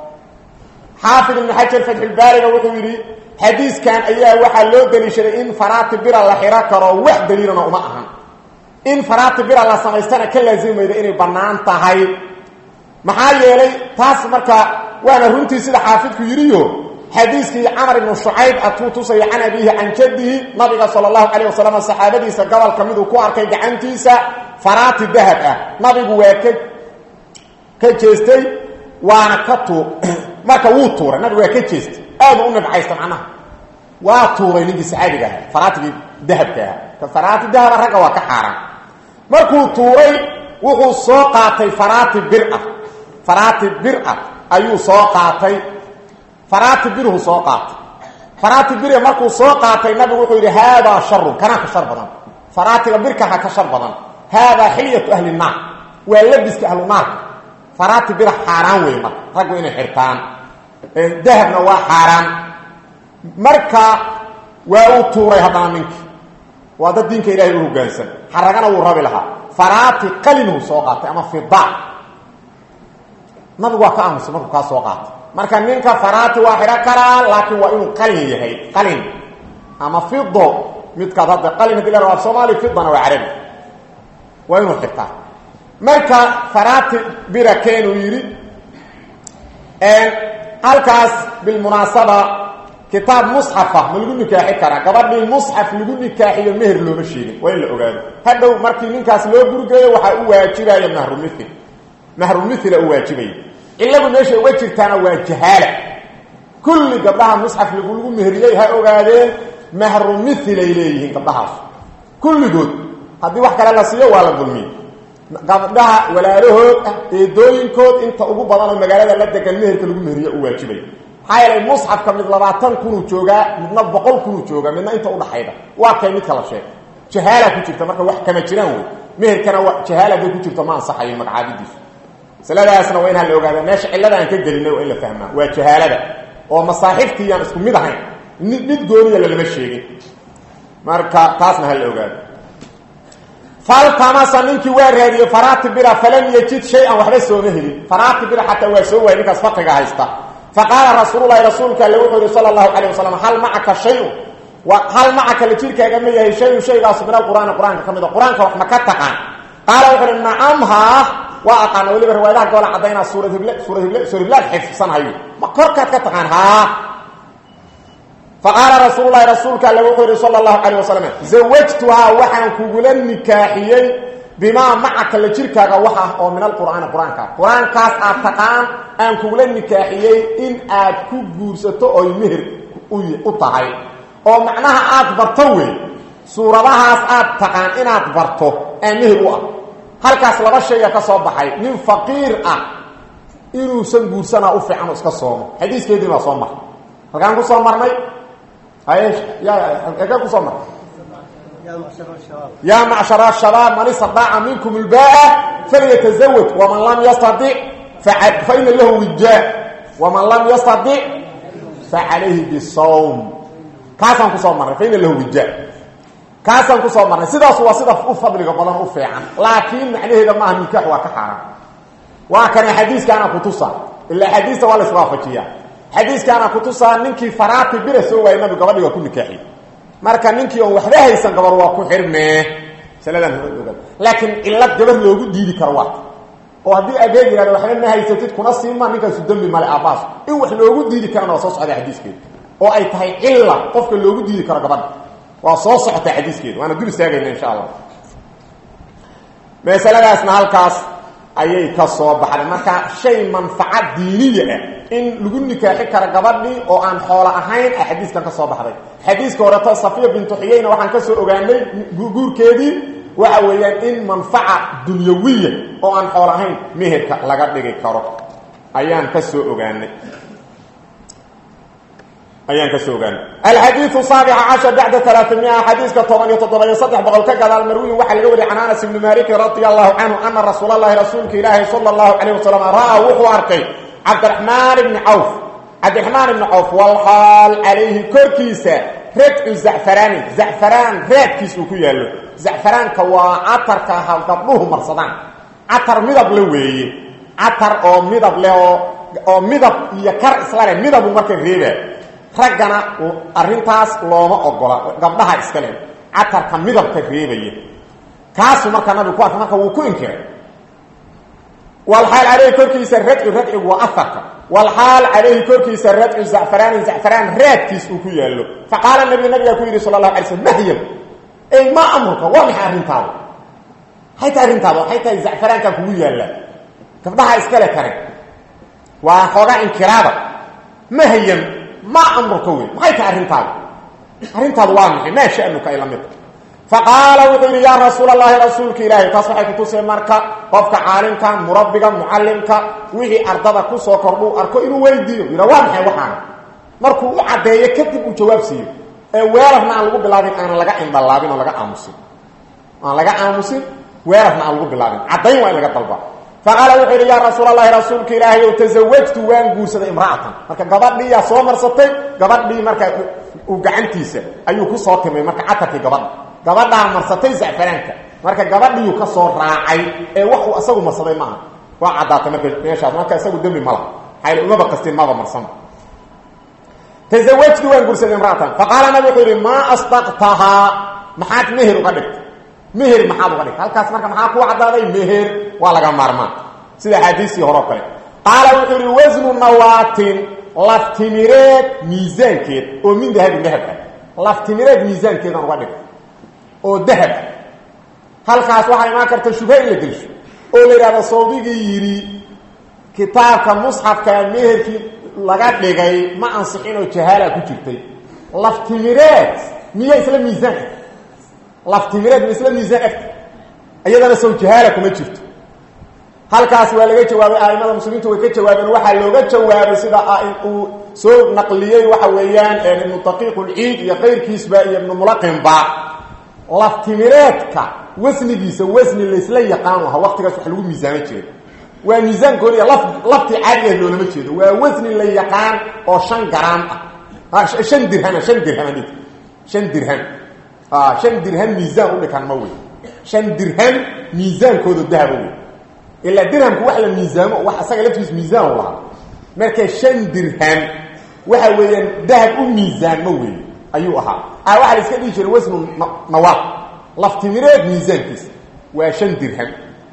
xaafid ibnu xajar fatxulbaariga wuxuu yidhi xadiiskan ayaa waxaa loo daliishaday in faraati bira la xidho karo wax daliilana uma ahan in faraati bira la samaystana ka laasimayda inay bannaan tahay maxaa yeelay taas marka waana runtii sida xaafidku yidhiyo xadiiskii camar ibnu shucayb atuu tusaya can abiihi can jaddihi nabiga sala allahu calayh wasalam saxaabadiisa gobolka miduu ku arkay gacantiisa faraati dahab ah nabigu waa ka ka jeestay waana ka tuu marka wuu tuuray nabigu waa ka jeestay aadu u nabcaysta macnaha waa tuuray ninkii saxaabiga ahaa faraatigii dahabka ahaa ka faraati dahaba ragga waa ka xaaraan markuu tuuray wuxuu soo qaatay faraati bir ah faraati bir ah ayuu soo qaatay faraati birhu soo qaatay faraati bir markuu soo qaatay nabigu wuxuu yidhi haadaa sharun kanaa ka shar badan faraatiga birkaha ka shar badan haadaa xilyatu ahli naar waa labiska ahlu naarka faraati bira xaaraan wey marka raggu inay xirtaan dahabna waa xaaraan marka waa uu tuuray haddana ninkii waa dad diinka ilahay u hogaansan xaragana wuu rabi lahaa faraati qalinhu soo qaatay ama fida nabigu waa ka aamusay markuu kaa soo qaatay marka ninka faraati waa xidho karaa laakiin waa inuu qalin yahay qalin ama fido midkaad hadda qalin hadii la raba soomaali fidana waa carabi waa inuu xirtaa marka faraati bira keenuu yidhi halkaas bilmunaasaba kitaab musxafa ma lagu nikaaxi karaa gabadhii musxaf lagu nikaaxiyo meher looma sheegin waa in la ogaado hadhow markii ninkaas loo gurgeeyo waxaa u waajibaya mahrumithil mahrumithila u waajibaya ciladu meesha uga jirtaana waa jahaala kulli gabdhaha musxaf lagulagu meheriyey ha ogaadeen mahrumithilay leeyihiin gabdhahaas kulligood haddii wax kale la siiyo waa la dulmiye gabdhaha walaalahood ah eedooyinkood inta ugu badan oo magaalada la degan meherka lagu meheriyo u waajibay maxaa yeelay musxafka mid labaatan kunuu joogaa midna boqol kunuu joogaa midna inta udhaxayda waa kay midka la sheegay jahaala ku jirta marka wax kama jiraan wey meherkana waa jahaala bay ku jirto ma ansaxayo magacaabidiisu masaladaasna waa in ha la ogaada meesha cillada aan ka gelinay waa in la fahmaa waa jahaalada oo masaaxiftiiyaan isku mid ahayn mid gooniya lalama sheegin marka taasna ha la ogaado faltamasa ninkii waa raadiyey faraati bira falam yajid shay-an waxba sooma helin faraati bira xataa waa soo waayay ninkaas faqiga haysta faqaala rasuululahi rasuulka alle wuxuu yihi sala allahu calayh wasalam hal macaka shayun hal macaka la jirkaaga ma yahay shayun shaygaasu min alqur'aani qur-aanka ka mid a qur-aanka wax ma ka taqaan qaala wuxuu uhi nacamhaa waa aqaana weliba riwaayadaha goola caddaynaa suurad hible suurad hible suura hiblaad xifsanhayo ma korkaad ka taqaan haa faqaala rasuul lahi rasuulka alle wuxuu yihi sala allahu calayh wasalam zawajtuhaa waxaan kugula nikaaxiyey bimaa macaka la jirkaaga wax ah oo min alqur'aani qur-aanka qur-aankaas aad taqaan aan kugula nikaaxiyey in aad ku guursato oy meher u tahay oo macnaha aad barto wey suuradahaas aad taqaan inaad barto aa meher u ah halkaas laba shayga ka soo baxay nin faqiir ah inuusan guursanaa u fiican iska soomo xadiiskeedii baa soo maray halkaan ku soo marnay kusoo marnay yaa macshara shabaab man istadaaca minkum ilbaa falyatazawaj waman lam yastadic faina lahu wijaa waman lam yastadic facalayhi bisawm kaasaan kusoo marnay faina lahu wijaa kaasaan kusoo marnay sidaas waa sida u fadliga badan u fiican laakiin macnaheeda maaha nikaax waa ka xaaraan waa kana xadiiskaana kutusa ilaa xadiista waa la iswaafajiya xadiiskaana kutusaa ninkii faraati bira soo waayay nabigu gabadhi waa ku nikaaxiy marka ninkii oon waxba haysan gabar waa ku xirmee masaladan oga laakiin cillad gabar loogu diidi karo waa oo haddii adeeg yihahdo waxba ma haysatid kuna siima ninkaasu dembi male aabaas in wax loogu diidi karana waa soo socda xadiiskeeda oo ay tahay cilla qofka loogu diidi karo gabadha waa soo socota xadiiskeeda waana dul istaagayna insha allah masaladaasna halkaas ayay ka soo baxday marka shay manfaca diiniya ah in lagu nikaaxi karo gabadhii oo aan xoolo ahayn a xadiiskan ka soo baxday xadiiska horeto safiya bintu xiyeyna waxaan ka soo ogaanay guurkeedii waxa weeyaan in manfaca dunyawiya oo aan xoolo ahayn meherka laga dhigi karo ayaan ka soo ogaanay ayaan ka soo ogaanay alxadiiu saabica cashar bacda alaaamia xadiiska toban iyo toddoba-iyo saddex boqol ka gadaal marwiyin waxaa laga wariyay can anas ibni malikin radia allahu canhu ana rasuul allahi rasuulka ilaahi sala allahu calayh wasalam ra'aa wuxuu arkay cabdiraxmaan ibni cawf cabdiraxmaan ibni cawf walxaal calayhi korkiisa radcu zacfaraanin zacfaraan raadkiis uu ku yaallo zacfaraanka waa catarka aha gabdhuhu marsadaan catar midab le weeye catar oo midab leh oo oo midab iyo kar isla leh midabu marka reebaa raggana arrintaas looma ogola gabdhaha iska leh catarka midabka reebaya kaasuu markaa nabigu ku arkay marka wuu ku inkiray walxaal calayhi korkiisa radcu radcigu waa aharka walxaal calayhi korkiisa radcu zacfaraanin zacfaraan raadkiis uu ku yaallo faqaala nabi nabigaa ku yidhi sala allahu alay slm mahyam ey maa amruka waa maxay arrintaada maxay tahay arrintaada waxay tahay zacfaraankaa kugu yaallaa gabdhaha iskale kare waa xoogaa inkiraada mahyam maa amruka wey maxay tahay arrintaada arrintaadu waa maxay maa shanuka ay la mid faqaala wuxuu yidhi yaa rasuul allahi rasuulka ilaahay taas waxay kutusay marka qofka caalimka murabbiga mucallimka wixii ardada kusoo kordhuu arko inuu weydiiyo yidha waa maxay waxaana markuu u caddeeyo kadib uu jawaab siiyo ee weerarna aan lagu bilaabin aanan laga indhalaabin oo laga aamusin aan laga aamusin weerarna aan lagu bilaabin caddayn waa in laga dalba faqaala wuxuu yidhi yaa rasuul allahi rasuulka ilaahay ow tasawajtu waan guursaday imra'atan marka gabadhiiyaa soo marsatay gabadhii marka uu gacantiisa ayuu ku soo timay marka catarkii gabadha gabadhaa marsatay zacfaraanka marka gabadhiiyuu ka soo raacay ee wax uu asagu marsaday maaha waa caddaatay marka meeshaas marka isagu dembi ma laha xayl umaba qastin maba marsan tasawajtu waan guursaday imra'atan faqaala nabi wuxuu yidhi maa asdaqtahaa maxaad meher uga dhigtay meher maxaad uga dhigtay halkaas marka maxaa kuu caddaaday meher waa laga maarmaan sida axaadiistii hore oo kale qaala wuxuu yidhi wasnu nawaatin laftimireed miisaankeed oo min dahabin dahab ah laftimireed miisaankeedaan uga dhigtay oo dahab ah halkaas waxaa imaan karta shubha in la gelsho oo la yidhahdo sawdigii yidhi kitaabka musxafka meherkii laga dhigay ma ansixin oo jahaala ku jirtay laftimireed miya isla miisaan eg laftimireed ma isla miisaan egta iyadana sow jahaala kuma jirto halkaas waa laga jawaabay aimada muslimiintu way ka jawaabeen waxaa looga jawaabay sida uu soo naqliyey waxa weeyaan ibnu daqiiq ulciid iyo kayrkiisba iyo ibnu mulaqinba laftimireedka wasnigiisa wasni laysla yaqaan laha waqtigaas wax lagu miisaamo jiray waa miisaan gooniya laf laftii caadiga loolama jeedo waa wasni la yaqaan oo shan garaam ah shan dirhama shan dirham dhig shan dirham shan dirham miisaan u dhikan ma wey shan dirham miisaankooda dahaba wey ilaa dirhamku wax la miisaamo wax asaga laftiis miisaan u lahaa marka shan dirham waxa weeyaan dahab u miisaanmo wey ayuu ahaa a waxaa la iska dhihi jiray wasnu nawaaq laftimireed miisaankiisa waa shan dirham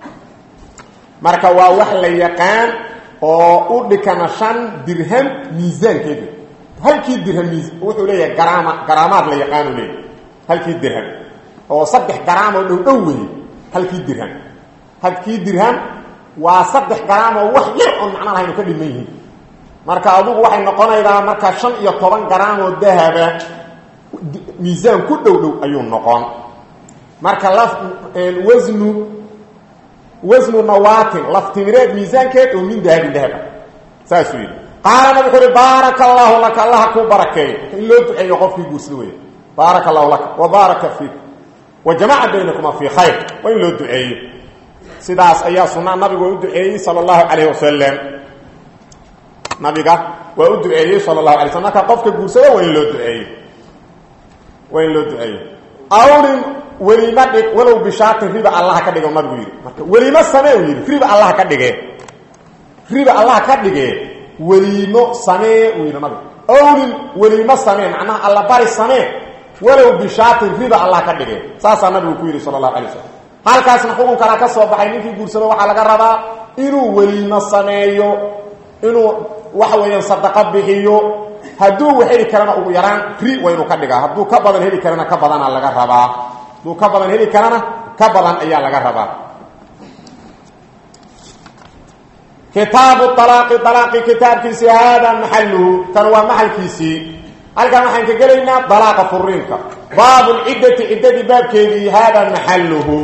marka waa wax la yaqaan oo u dhikana shan dirham miisaankeeda halkii dirham mi wuxuu leeyahay garaama garaamaad la yaqaanu leeyahy halkii dirham oo saddex garaam oo dhow dhow weeye halkii dirham halkii dirham waa saddex garaam oo wax yar oon macno lahaynu ka dhiman yihiin marka adugu waxay noqonaydaa marka shan iyo toban garaam oo dahaba miisaan ku dhow dhow ayuu noqon marka laf wasnu wasnu nawaatin laftimireed miisaankeed oo min dahabin dahaba saasuu yidhi qaala nab wuxuu uhi baaraka allaahu laka allaha kuu barakeeyo in loo duceeyo qofkii guursada weya baaraka allahu laka wa baaraka fiik wa jamaca baynakuma fii khayr waa in loo duceeyo sidaas ayaa sunaa nabigu waa u duceeyey sala allahu calayh wasalam nabiga waa u duceeyey sala allahu alay slm marka qofka guursado waa in loo duceeyo waa in loo duceeyo awlin welimo dhig walow bishaatin riba allaha ka dhige nabigu yidhi marka welimo samee u yidhi riba allaha ka dhige riba allaha ka dhige weliimo samee uu yidhi nabigu awlin weliimo samee macnaha allabari samee walow bishaatin riba allah ka dhige saasaa nabigu ku yidhi sala allahu alay slam halkaasna xukun kalaa ka soo baxay ninkii guursado waxaa laga rabaa inuu weliimo sameeyo inuu waxa weeyaan sadaqo bixiyo hadduu wax heli karana ugu yaraan ri waa inuu ka dhigaa hadduu ka badan heli karana ka badana laga rabaa hadduu ka badan heli karana ka badan ayaa laga rabaa kitaabu alaaqi alaaqi kitaabkiisii haadaa maxaluhu kan waa maxalkiisii halkan waxaan ka gelaynaa dalaaqa furiinka baabu lciddati ciddadii baabkeedii haadaa maxaluhu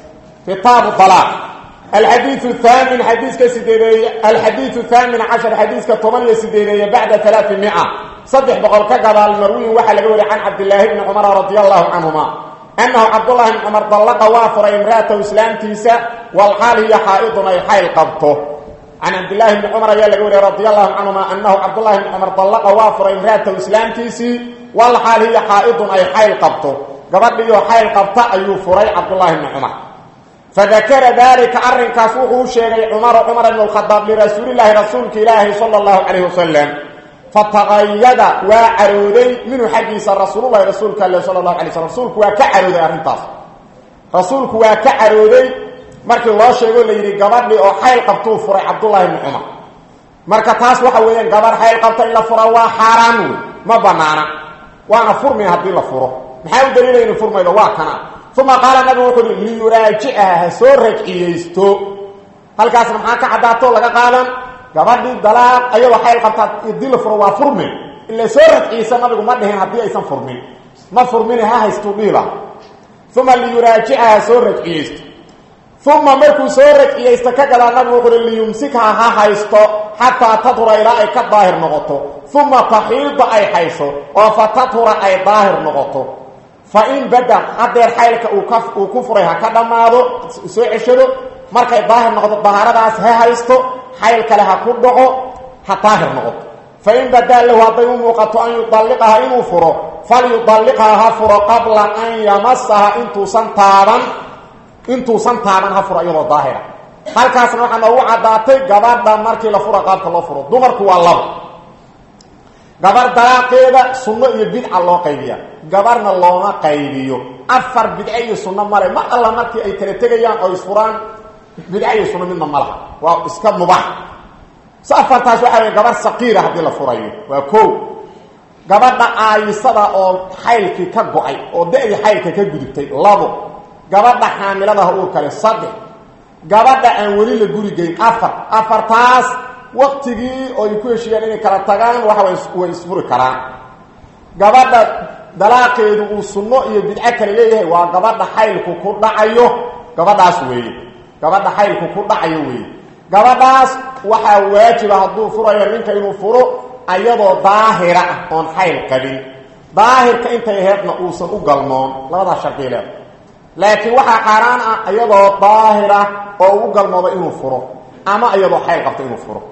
kitaabu alaaq alxadiiu haamin xadiiska sideedeeye alxadiiu haamin cashar xadiiska toban iyo sideedeeye bacda alaai mia saddex boqol ka gadaal marwiyin waxaa laga wariy can cabdilaahi bni cumara radi allahu canhuma annahu cabdullahi bni cumar dallaqa waa furay imraatahu islaamtiisa walxaal hiya xaa'idun ay xayl qabto can cabdilaahi bni cumar ayaa laga wariyay radi allahu canhuma anahu cabdullahi bni cumar dallaqa waa furay imraatahu islaamtiisii walxaal hiya xaa'idun ay xayl qabto gabadhiioo xayl qabta ayuu furay cabdullahi bni cumar fadakara dalika arrinkaas wuxuu u sheegay cumaru cumar ibn lkhadaab lirasuulilaahi rasuulka ilaahi sala allahu calayh wasalam fataqayada waa carooday minhu xaggiisa rasuululahi rasuulka ale sala allahu alay slm rasuulku waa ka carooday arrintaas rasuulku waa ka carooday markii loo sheego la yidhi gabadhii oo xayl qabtuu furay cabdullahi bni cumar marka taas waxa weeyaan gabarh xayl qabta in la fura waa xaaraan wey ma banaana waana furmaya haddii la furo maxaa u daliilaya inu furmaydo waa kana uma qaala nabigu wuxuu uhi liyuraajicaha ha soo rajciyeysto halkaasna maxaa ka caddaato laga qaadan gabadhii dalaaq ayagoo xayl qabtaa haddii la furo waa furmi ila soo rajciyeysa nabigu ma dhihin haddii aysan furmin ma furmine ha haystuu dhiila uma liyuraajicaha ha soo rajciyeysto uma markuu soo rajciyeysto ka gadaa nabigu wuxuu uhi liyumsikha ha haysto xataa tadhura ilaa ay ka daahir noqoto uma taxiida ay haysho oo fa tadhura ay daahir noqoto fa in badan hadeer xaylka uu ku furay ha ka dhammaado soo ceshado markay daahir noqdo dahaaradaas ha haysto xayl kale ha ku dhaco ha daahir noqoto fa in badaa lahu hadday u muuqato an yudalliqaha inuu furo falyudalliqhaa ha furo qabla an yamasaha intuusan taaban intuusan taaban ha furo iyadoo daahira halkaasna waxaa noogu caddaatay gabadha markii la fura qaabka loo furo dumarku waa labo gabar dalaaqeeda sunno iyo bidca loo qaybiya gabarna looma qaybiyo afar bidce iyo sunno male mar alla markii ay kala tegayaan oo isfuraan bidce iyo sunno midna ma laha waa iska mubax s afartaas waxaa wey gabar saqiira haddii la furayo waa ko gabadha aayisada oo xaylkii ka go-ay oo da-dii xaylka ka gudubtay labo gabadha xaamiladaha uur kale saddex gabadha aan weli la guri geyn afar afartaas waktigii oo ay ku heshiiyaan inay kala tagaan waxa way isfuri karaan gabadha dalaaqeedu uu sunno iyo bidco kale leeyahay waa gabadha xaylku ku dhacayo gabadhaas weeye gabadha xaylku ku dhacayo weeye gabadhaas waxaa waajiba hadduu furayo ninka inuu furo ayadoo daahira ah oon xayl qabin daahirka intay aheedna uusan u galmoon labadaas shardiy leeda laakiin waxaa xaaraan ah iyadoo daahira oo ugu galmoodo inuu furo ama iyadoo xayl qabto inuu furo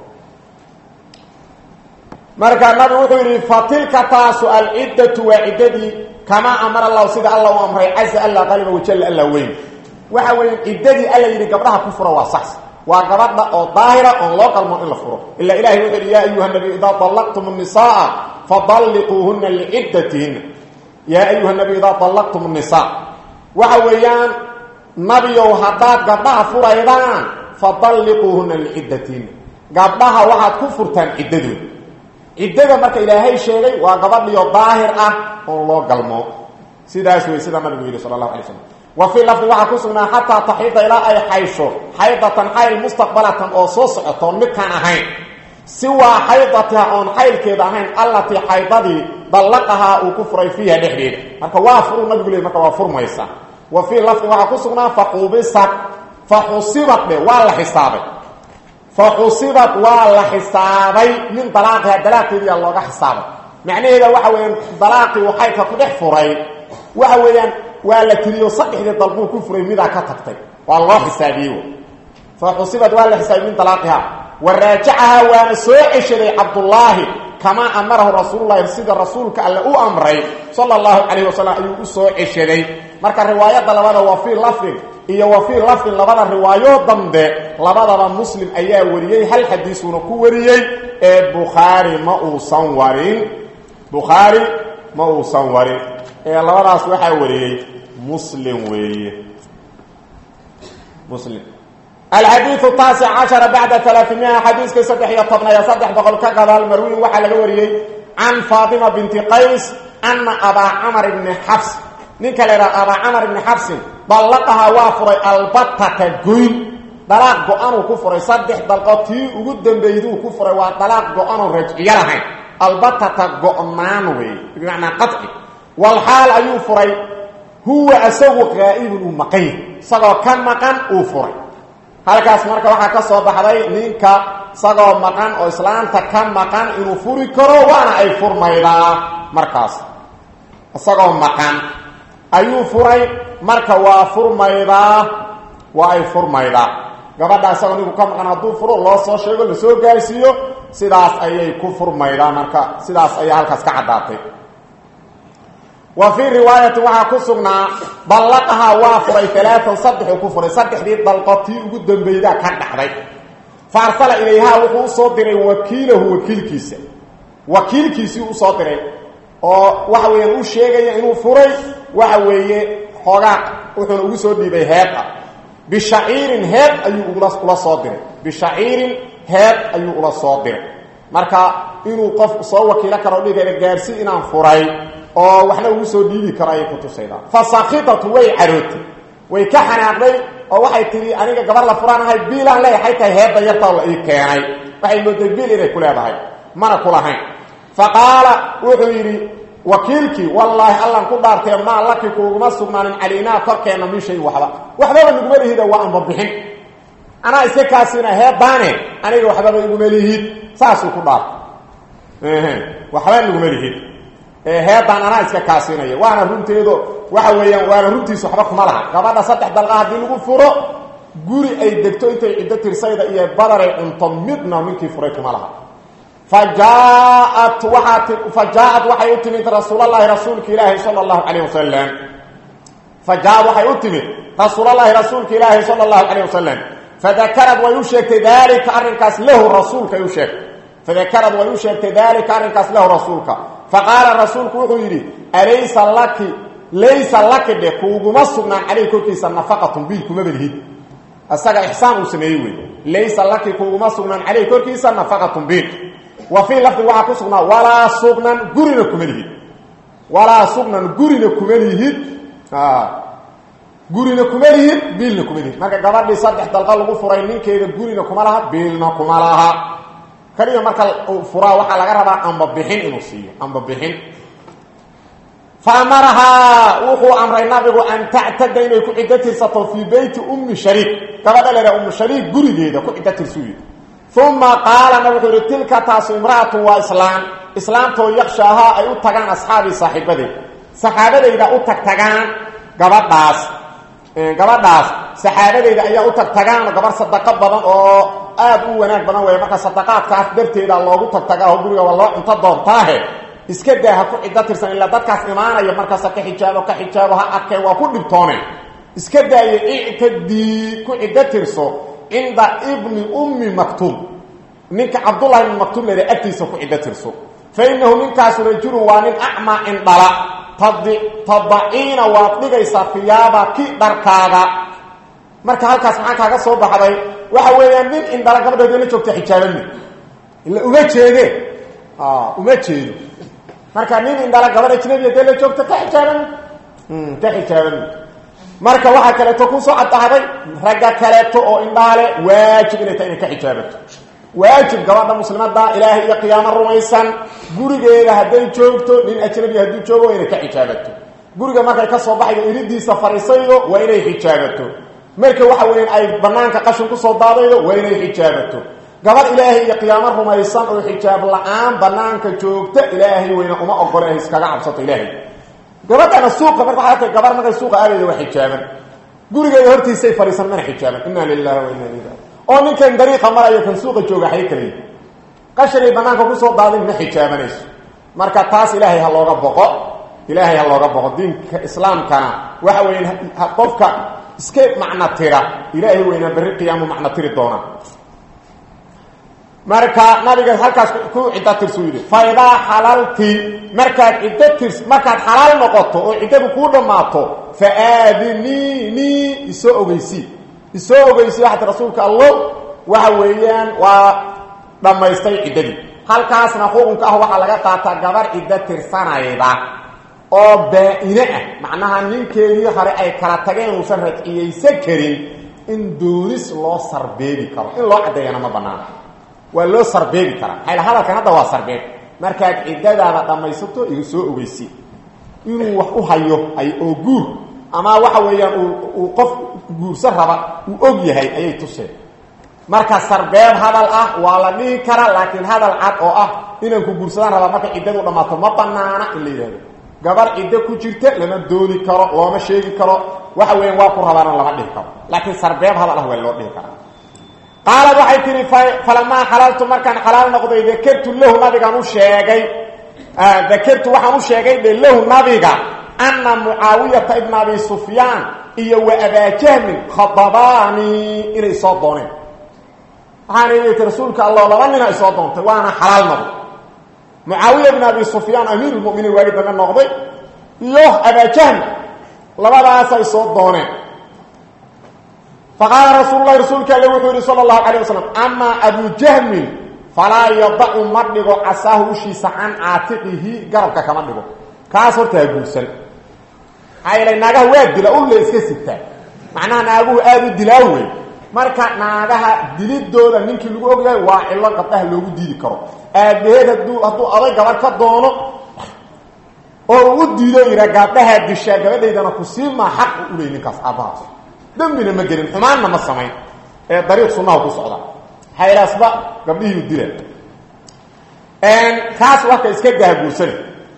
marka nabigu wuxuu yidhi fatilka taasu alciddatu waa ciddadii kamaa amara allahu sida alla u amray caza alla qaliba wajalla alla weyn waxa weeye ciddadii alla yidhi gabdhaha ku furo waa sax waa gabadha oo daahira oon loo qalmoon in la furo ila ilahay wuxuu yidhi yaa ayuha nabiy idaa dallaqtum الnisaaa fadalliquuhuna liciddatihinna yaa ayuha nabiy idaa dallaqtum الnisaa waxa weeyaan nabiyow haddaad gabdhaha furaydaan fadalliquuhuna liciddatihinna gabdhaha waxaad ku furtaan ciddadooda ciddada marka ilaahay sheegay waa gabadhiyo daahir ah oon loo galmo sidaas wey sida nabigu yidhi sala allahu alay slam wa fii lafdi waxaa ku sugnaa xataa taxiida ilaa ay xaysho xaydatan xayl mustaqbalatan oo soo socotoon midkaan ahayn siwaa xaydatiha oon xaylkeeda ahayn allatii xaydadii dallaqahaa uu ku furay fiiha dhexdeeda marka waa furuu nabigu leey marka waa furmaysa wa fii lafdi waxaa ku sugnaa faxubisat faxusibat dhe waa la xisaabay faxusibat waa la xisaabay min dalaaqiha dalaaqiediyaa looga xisaabay macnaheeda waxa weeyaan dalaaqii uu xaydka ku dhex furay waxa weeyaan waa la tiriyo saddexdii dalquu ku furay midaa ka tagtay waa loo xisaabiyey fa xusibad waa la xisaabiyey min dalaaqiha wa raajacahaa waana soo ceshaday cabdullaahi kamaa amarahu rasuululahi sida rasuulka alle u amray sala allahu calayh wasalam ayuu u soo ceshaday marka riwaayadda labada waa fii lafdin iyo wa fii lafdin labada riwaayo dambe labadaba muslim ayaa wariyey hal xadiisuuna ku wariyey ee bukhaari ma uusan warin bukhaari ma uusan warin ee labadaas waxaa wariyey muslim weeye muslim alxadiiu taasic cashara bacda alaaimia xadiiska saddex iyo tobnayo saddex boqol ka gadaal marwiin waxaa laga wariyey can faatima binti qays ana abaa camar ibni xabs ninka la yidhaha abaa camar ibni xabsin dallaqahaa waa furay albatata goyn dalaaq go-anuu ku furay saddex dalqood tii ugu dambeyduu ku furay waa dalaaq go-anuu rajciyo lahayn albatata go-naan weeye bimacnaa qaci walxaal ayuu furay huwa isagu qaa'ibun uu maqan yahy isagoo ka maqan uu furay halkaas marka waxaa ka soo baxday ninka isagoo maqan oo islaanta ka maqan inuu furi karo waana ay furmaydaa markaas isagoo maqan ayuu furay marka waa furmaydaa waa ay furmaydaa gabadha isagoo ninku ka maqan hadduu furo loo soo sheego lasoo gaarsiiyo sidaas ayay ku furmaydaa marka sidaas ayaa halkaas ka caddaatay wa fii riwaayatin waxaa ku sugnaa dallaqahaa waa furay alaaan saddexuu ku furay saddexdii dalqood tii ugu dambeydaa ka dhacday fa arsala ilayhaa wuxuu usoo diray wakiilahu wakiilkiisa wakiilkiisii usoo diray oo waxa weeyaan u sheegaya inuu furay waxa weeye xoogaa wuxuuna ugu soo dhiibay heed ah bishaciirin heed ayuu ula soo diray bishaciirin heed ayuu ula soo diray marka inuu qof soo wakiilo karo dhigaya gaarsi inaan furay oo waxna ugu soo dhiibi karo ayay kutusaydaa fa sakitatu way carootay way ka xanaaqday oo waxay tihi aniga gabar la furaanahay biilaan leeyahay tahay heedda yartaa la ii keenay waxay mooday biil inay ku leedahay mana ku lahayn fa qaala wuxuu yidhi wakiilkii wallaahi allan ku dhaartee maa laki kuuguma sugnaanin calaynaa korkeenna min shay waxba waxbaba naguma lihida waa anba bixin anaa iska kaasina heeddaane aniga waxbaba iguma lihid saasuu ku dhaartay waxba naguma lihid heeddaan anaa iska kaasinaya waana runteedo waxa weeyaan waana runtiisa waxba kuma laha gabadha saddex dalqa haddii lagu furo guri ay degto intay ciddo tirsayda iyo badaray cunto midna ninkii furay kuma laha fa jaaat waaa fa jaaat waxay u timid rasuulalahi rasuulka ilaahi sala allahu calayh wasalam fa jaaad waxay u timid rasuulalahi rasuulka ilaahi sala allahu calayh wasalam fadakarad way u sheegtay daalika arrinkaas lahu rasuulka ay u sheegtay fadakarad way u sheegtay daalika arrinkaas lahu rasuulka faqaala rasuulku wuxuu yidhi alaysa laki laysa laki dhe kuuguma sugnaan caleyh korkiisa nafaqatun biil kumaba lihid isaga ixsaan uu sameeyey wey laysa laki kuuguma sugnaan caleyh korkiisa nafaqatun biil wa fii lafdi waxaa ku sugnaa walaa sugnan gurina kuma lihid walaa sugnan gurina kuma lihid gurina kuma lihid biilna kuma lihid marka gabadhii saddex dalqa lagu furay ninkeeda gurina kuma laha biilna kuma laha kaliya marka furaa waxaa laga rabaa amba bixin inuu siiyo amba bixin fa amarahaa wuxuu amray nabigu an tactada inay ku ciddo tirsato fii beyti ummi shariik gabadha leedaha ummu shariik gurigeeda ku ciddo tirsuuyi uma qaalana wuxuu yihi tilka taasu imra'atun waa islaam islaamtoo yakshaahaa ay u tagaan asxaabii saaxiibadeed saxaabadayda u tagtagaan gabadhaas gabadhaas saxaabadeyda ayaa u tagtagaan gabar sadaqo badan oo aad u wanaag badan weeye marka sadaqaadkaas darteeda loogu tagtagaa oo guriga waa loo cunto doontaahe iska daa ha ku ciddo tirsan ilaa dadkaas imaanaya markaasa ka xijaabo ka xijaabo ha arkeen waa ku dhibtooneen iska daaye ictadii ku ciddo tirso cinda ibni ummi maktuum ninka cabdullahi ibni maktuum leeda agtiisa ku ciddo tirso fa innahu ninkaasu rajulun waa nin acmaa indhala tadaciina waad dhigaysaa fiyaaba ki dharkaaga marka halkaas maxaa kaaga soo baxday waxa weeyaan nin indhala gabadheed la joogta xijaabami ila uma jeede uma jeedo marka nin indhala gabadh ajnabiya dee la joogta ka xijaabami ka xijaabami marka waxaa kaleeto kusoo caddahday ragga kaleeto oo indhaale waajib inay tahay inay ka xijaabato waajib gabadha muslimada ilaahay iyo qiyaamo rumaysan gurigeeda hadday joogto nin ajnabi hadduu joogo waa inay ka xijaabato guriga markay ka soo baxayo iridiisa fariisaydo waa inay xijaabato marka waxa weeyaan ay banaanka qashin kusoo daadaydo waa inay xijaabato gabadh ilaahay iyo qiyaamo rumaysan oo xijaab la-aan banaanka joogta ilaahay weyna uma ogole ay iskaga cabsato ilaahay gabadhana suuqa marka waxaa tahay gabar markay suuqa aadayda waa xijaaban gurigeeda hortiisay fadhiisan mana xijaaban inna lilahi wa inna ilayhi oo ninkan dariiqa marayo kan suuqa jooga xay kale qashanay banaanka kusoo daadin ma xijaabanayso marka taas ilaahay ha looga boqo ilaahay ha looga boqo diinka islaamkana waxa weya qofka iska macno tira ilaahay weynaa berri qiyaamu macno tiri doonaa marka nabiga halkaas ku ciddo tirsu yidhi fa idaa xalalti markaad ciddo tirs markaad xalaal noqoto oo ciddadu kuu dhammaato fa aadiniinii isoo ogeysii isoo ogeysii waxaad rasuulka allo waxa weeyaan waa dhammaystay ciddadii halkaasna xukunka ah waxaa laga qaataa gabar ciddo tirsanayda oo baa-ine ah macnaha ninkeedii hore ay kala tageen uusan rajciyaysan karin in doonis loo sarbeebi karo in loo caddeeyana ma banaana waa loo sarbeebi karaa maxayl hadalkan hadda waa sarbeeb markaad ciddadaada dhammaysato iga soo ogeysi inuu wax u hayo ay oo guur ama waxa weeyaan uu qof guursan raba uu og yahay ayay tuseen marka sarbeeb hadal ah waa la dhihi karaa laakiin hadal cad oo ah inaan ku guursadaan rabaa marka ciddadu dhammaato ma banaana in la yidhahdo gabar ciddo ku jirta lama dooni karo looma sheegi karo waxa weeyaan waa ku rabaana lama dhihi karo laakiin sarbeeb hadal ah waa loo dhihi karaa qaalad waxay tihi falamaa xalaltu markaan xalaal noqday dakertu lahu nabigaan u sheegay dakertu waxaan u sheegay dhe lahu nabiga ana mucaawiyata ibna abi sufyaan iyo wa abaajahmin khadabaanii inay soo dooneen waxaana iti rasuulka allah laba nina ay soo doontay waana xalaal noqday mucaawiya ibn abi sufyaan amiir lmuminiin waagi dambe noqday iyo abaajahmi labadaasay soo dooneen faqaala rasuul lahi rasuulka alle wuxuu yihi sala allahu calayh wasalam amaa abu jahmin falaa yadacu ma dhigo casaahu ushiisa can caatiqihi garabka kama dhigo kaas horta ha guursan maxaa yeelay naagaha waa dila ulle iska sitaa macnaha naaguhu aada u dilaa wey marka naagaha dilidooda ninkii lagu ogyahay waa cilo gabdhaha loogu diidi karo aabaheed haduu hadduu aday gabadh ka doono oo uu u diido yidha gabdhahaa dishaa gabadhaydana ku siimaa xaq u uley ninkaas aabbahaas dembina ma gelin xumaanna ma samayn ee dariiq sunnaha ku socda haylaasba gabdhihiiu dila kaas warka iska gahaguursana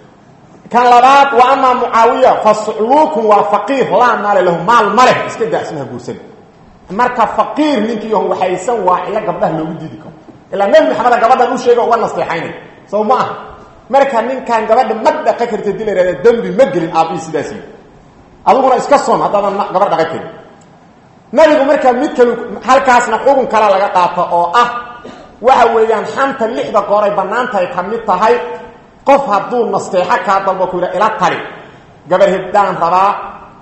kan labaad wa amaa mucaawiya fa sucluukun waa faqiir laa maale lahu maal maleh iska daa isna haguursana marka faqiir ninkii yahon waxaysan waa cilo gabdhaha loogu diidi karo ilaa nebi maxameda gabadhan u sheega uga nasteexaynay sow ma aha marka ninkan gabadha ma dhaqa karta dila ihahda dembi ma gelin aabihii sidaas yii adiguna iska son haddaadan gabadh dhaqa karin nabigu markaa mid kal halkaasna xugun kala laga qaato oo ah waxa weeyaan xanta lixda gooray bannaantahay ka mid tahay qof hadduu nasteexo kaa dalbo ku yidha ila tali gabar hebdaan rabaa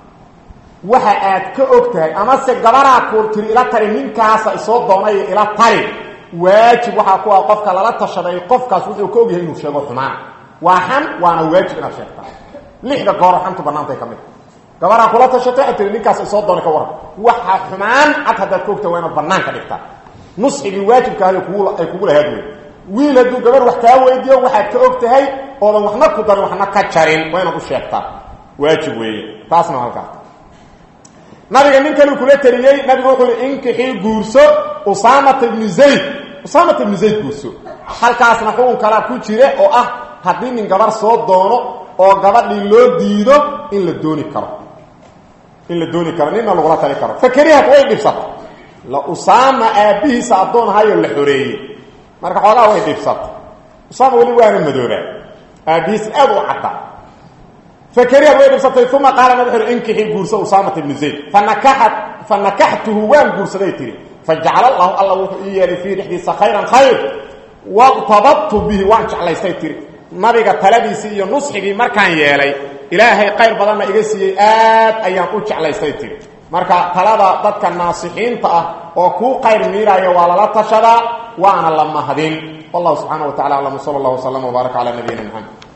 waxa aad ka og tahay amase gabaraa ku tiri ila tali ninkaasa isoo doonayo ila tali waajib waxaa ku ah qofka lala tashaday qofkaas wuxuu ka ogyahay inuu sheego xumaan waa xan waana waajib inaad sheegtaa lixda gooro xantu bannaantahay ka mid gabaraa kula tashatay waxay tiri ninkaas isoo doonay ka waran waxa xumaan cad haddaad ka ogtahay waa inaad banaanka dhigtaa nusxigii waajibkaah kugu ay kugu lahaad wey wiil hadduu gabar wax kaa weydiiyo waxaad ka og tahay oodan waxna ku darin waxna ka jarin waa inaad u sheegtaa waajib weeye taasna halkaa nabiga nin kale kula teliyey nabigu wuxuu i inkixii guurso usaamata ibnu zayd usaamata ibnu zayd guurso halkaasna xukun kalaa ku jira oo ah haddii nin gabar soo doono oo gabadhii loo diido in la dooni karo in la dooni karo nina lagula tali karo fakerihat way dhibsata la usaama aabbihiisa addoon ahayo la xoreeyey marka xoogaa way dhibsata usaama weli waana madoobaa aabbihiisa aad u cadda fakerihat way dhibsatay uma qaala nab wuxu uhi inkixii guurso usaamata ibnu zayd fanakaxat fa nakaxtuhu waan guursaday tiri fajacala allahu alla wuxuu ii yeelay fiihi dhexdiisa khayran khayr waqtabadtu bihi waan jeclaystay tiri nabiga taladiisii iyo nusxigii markaan yeelay ilaahay qayr badanna iga siiyey aad ayaan u jeclaystay tiri marka talada dadka naasixiinta ah oo kuu qayr miiraayo waa lala tashadaa waana la mahadin wallahu subxaana wa tacala aclam sala allah waslama wbaaraka calaa nabiyina maxamed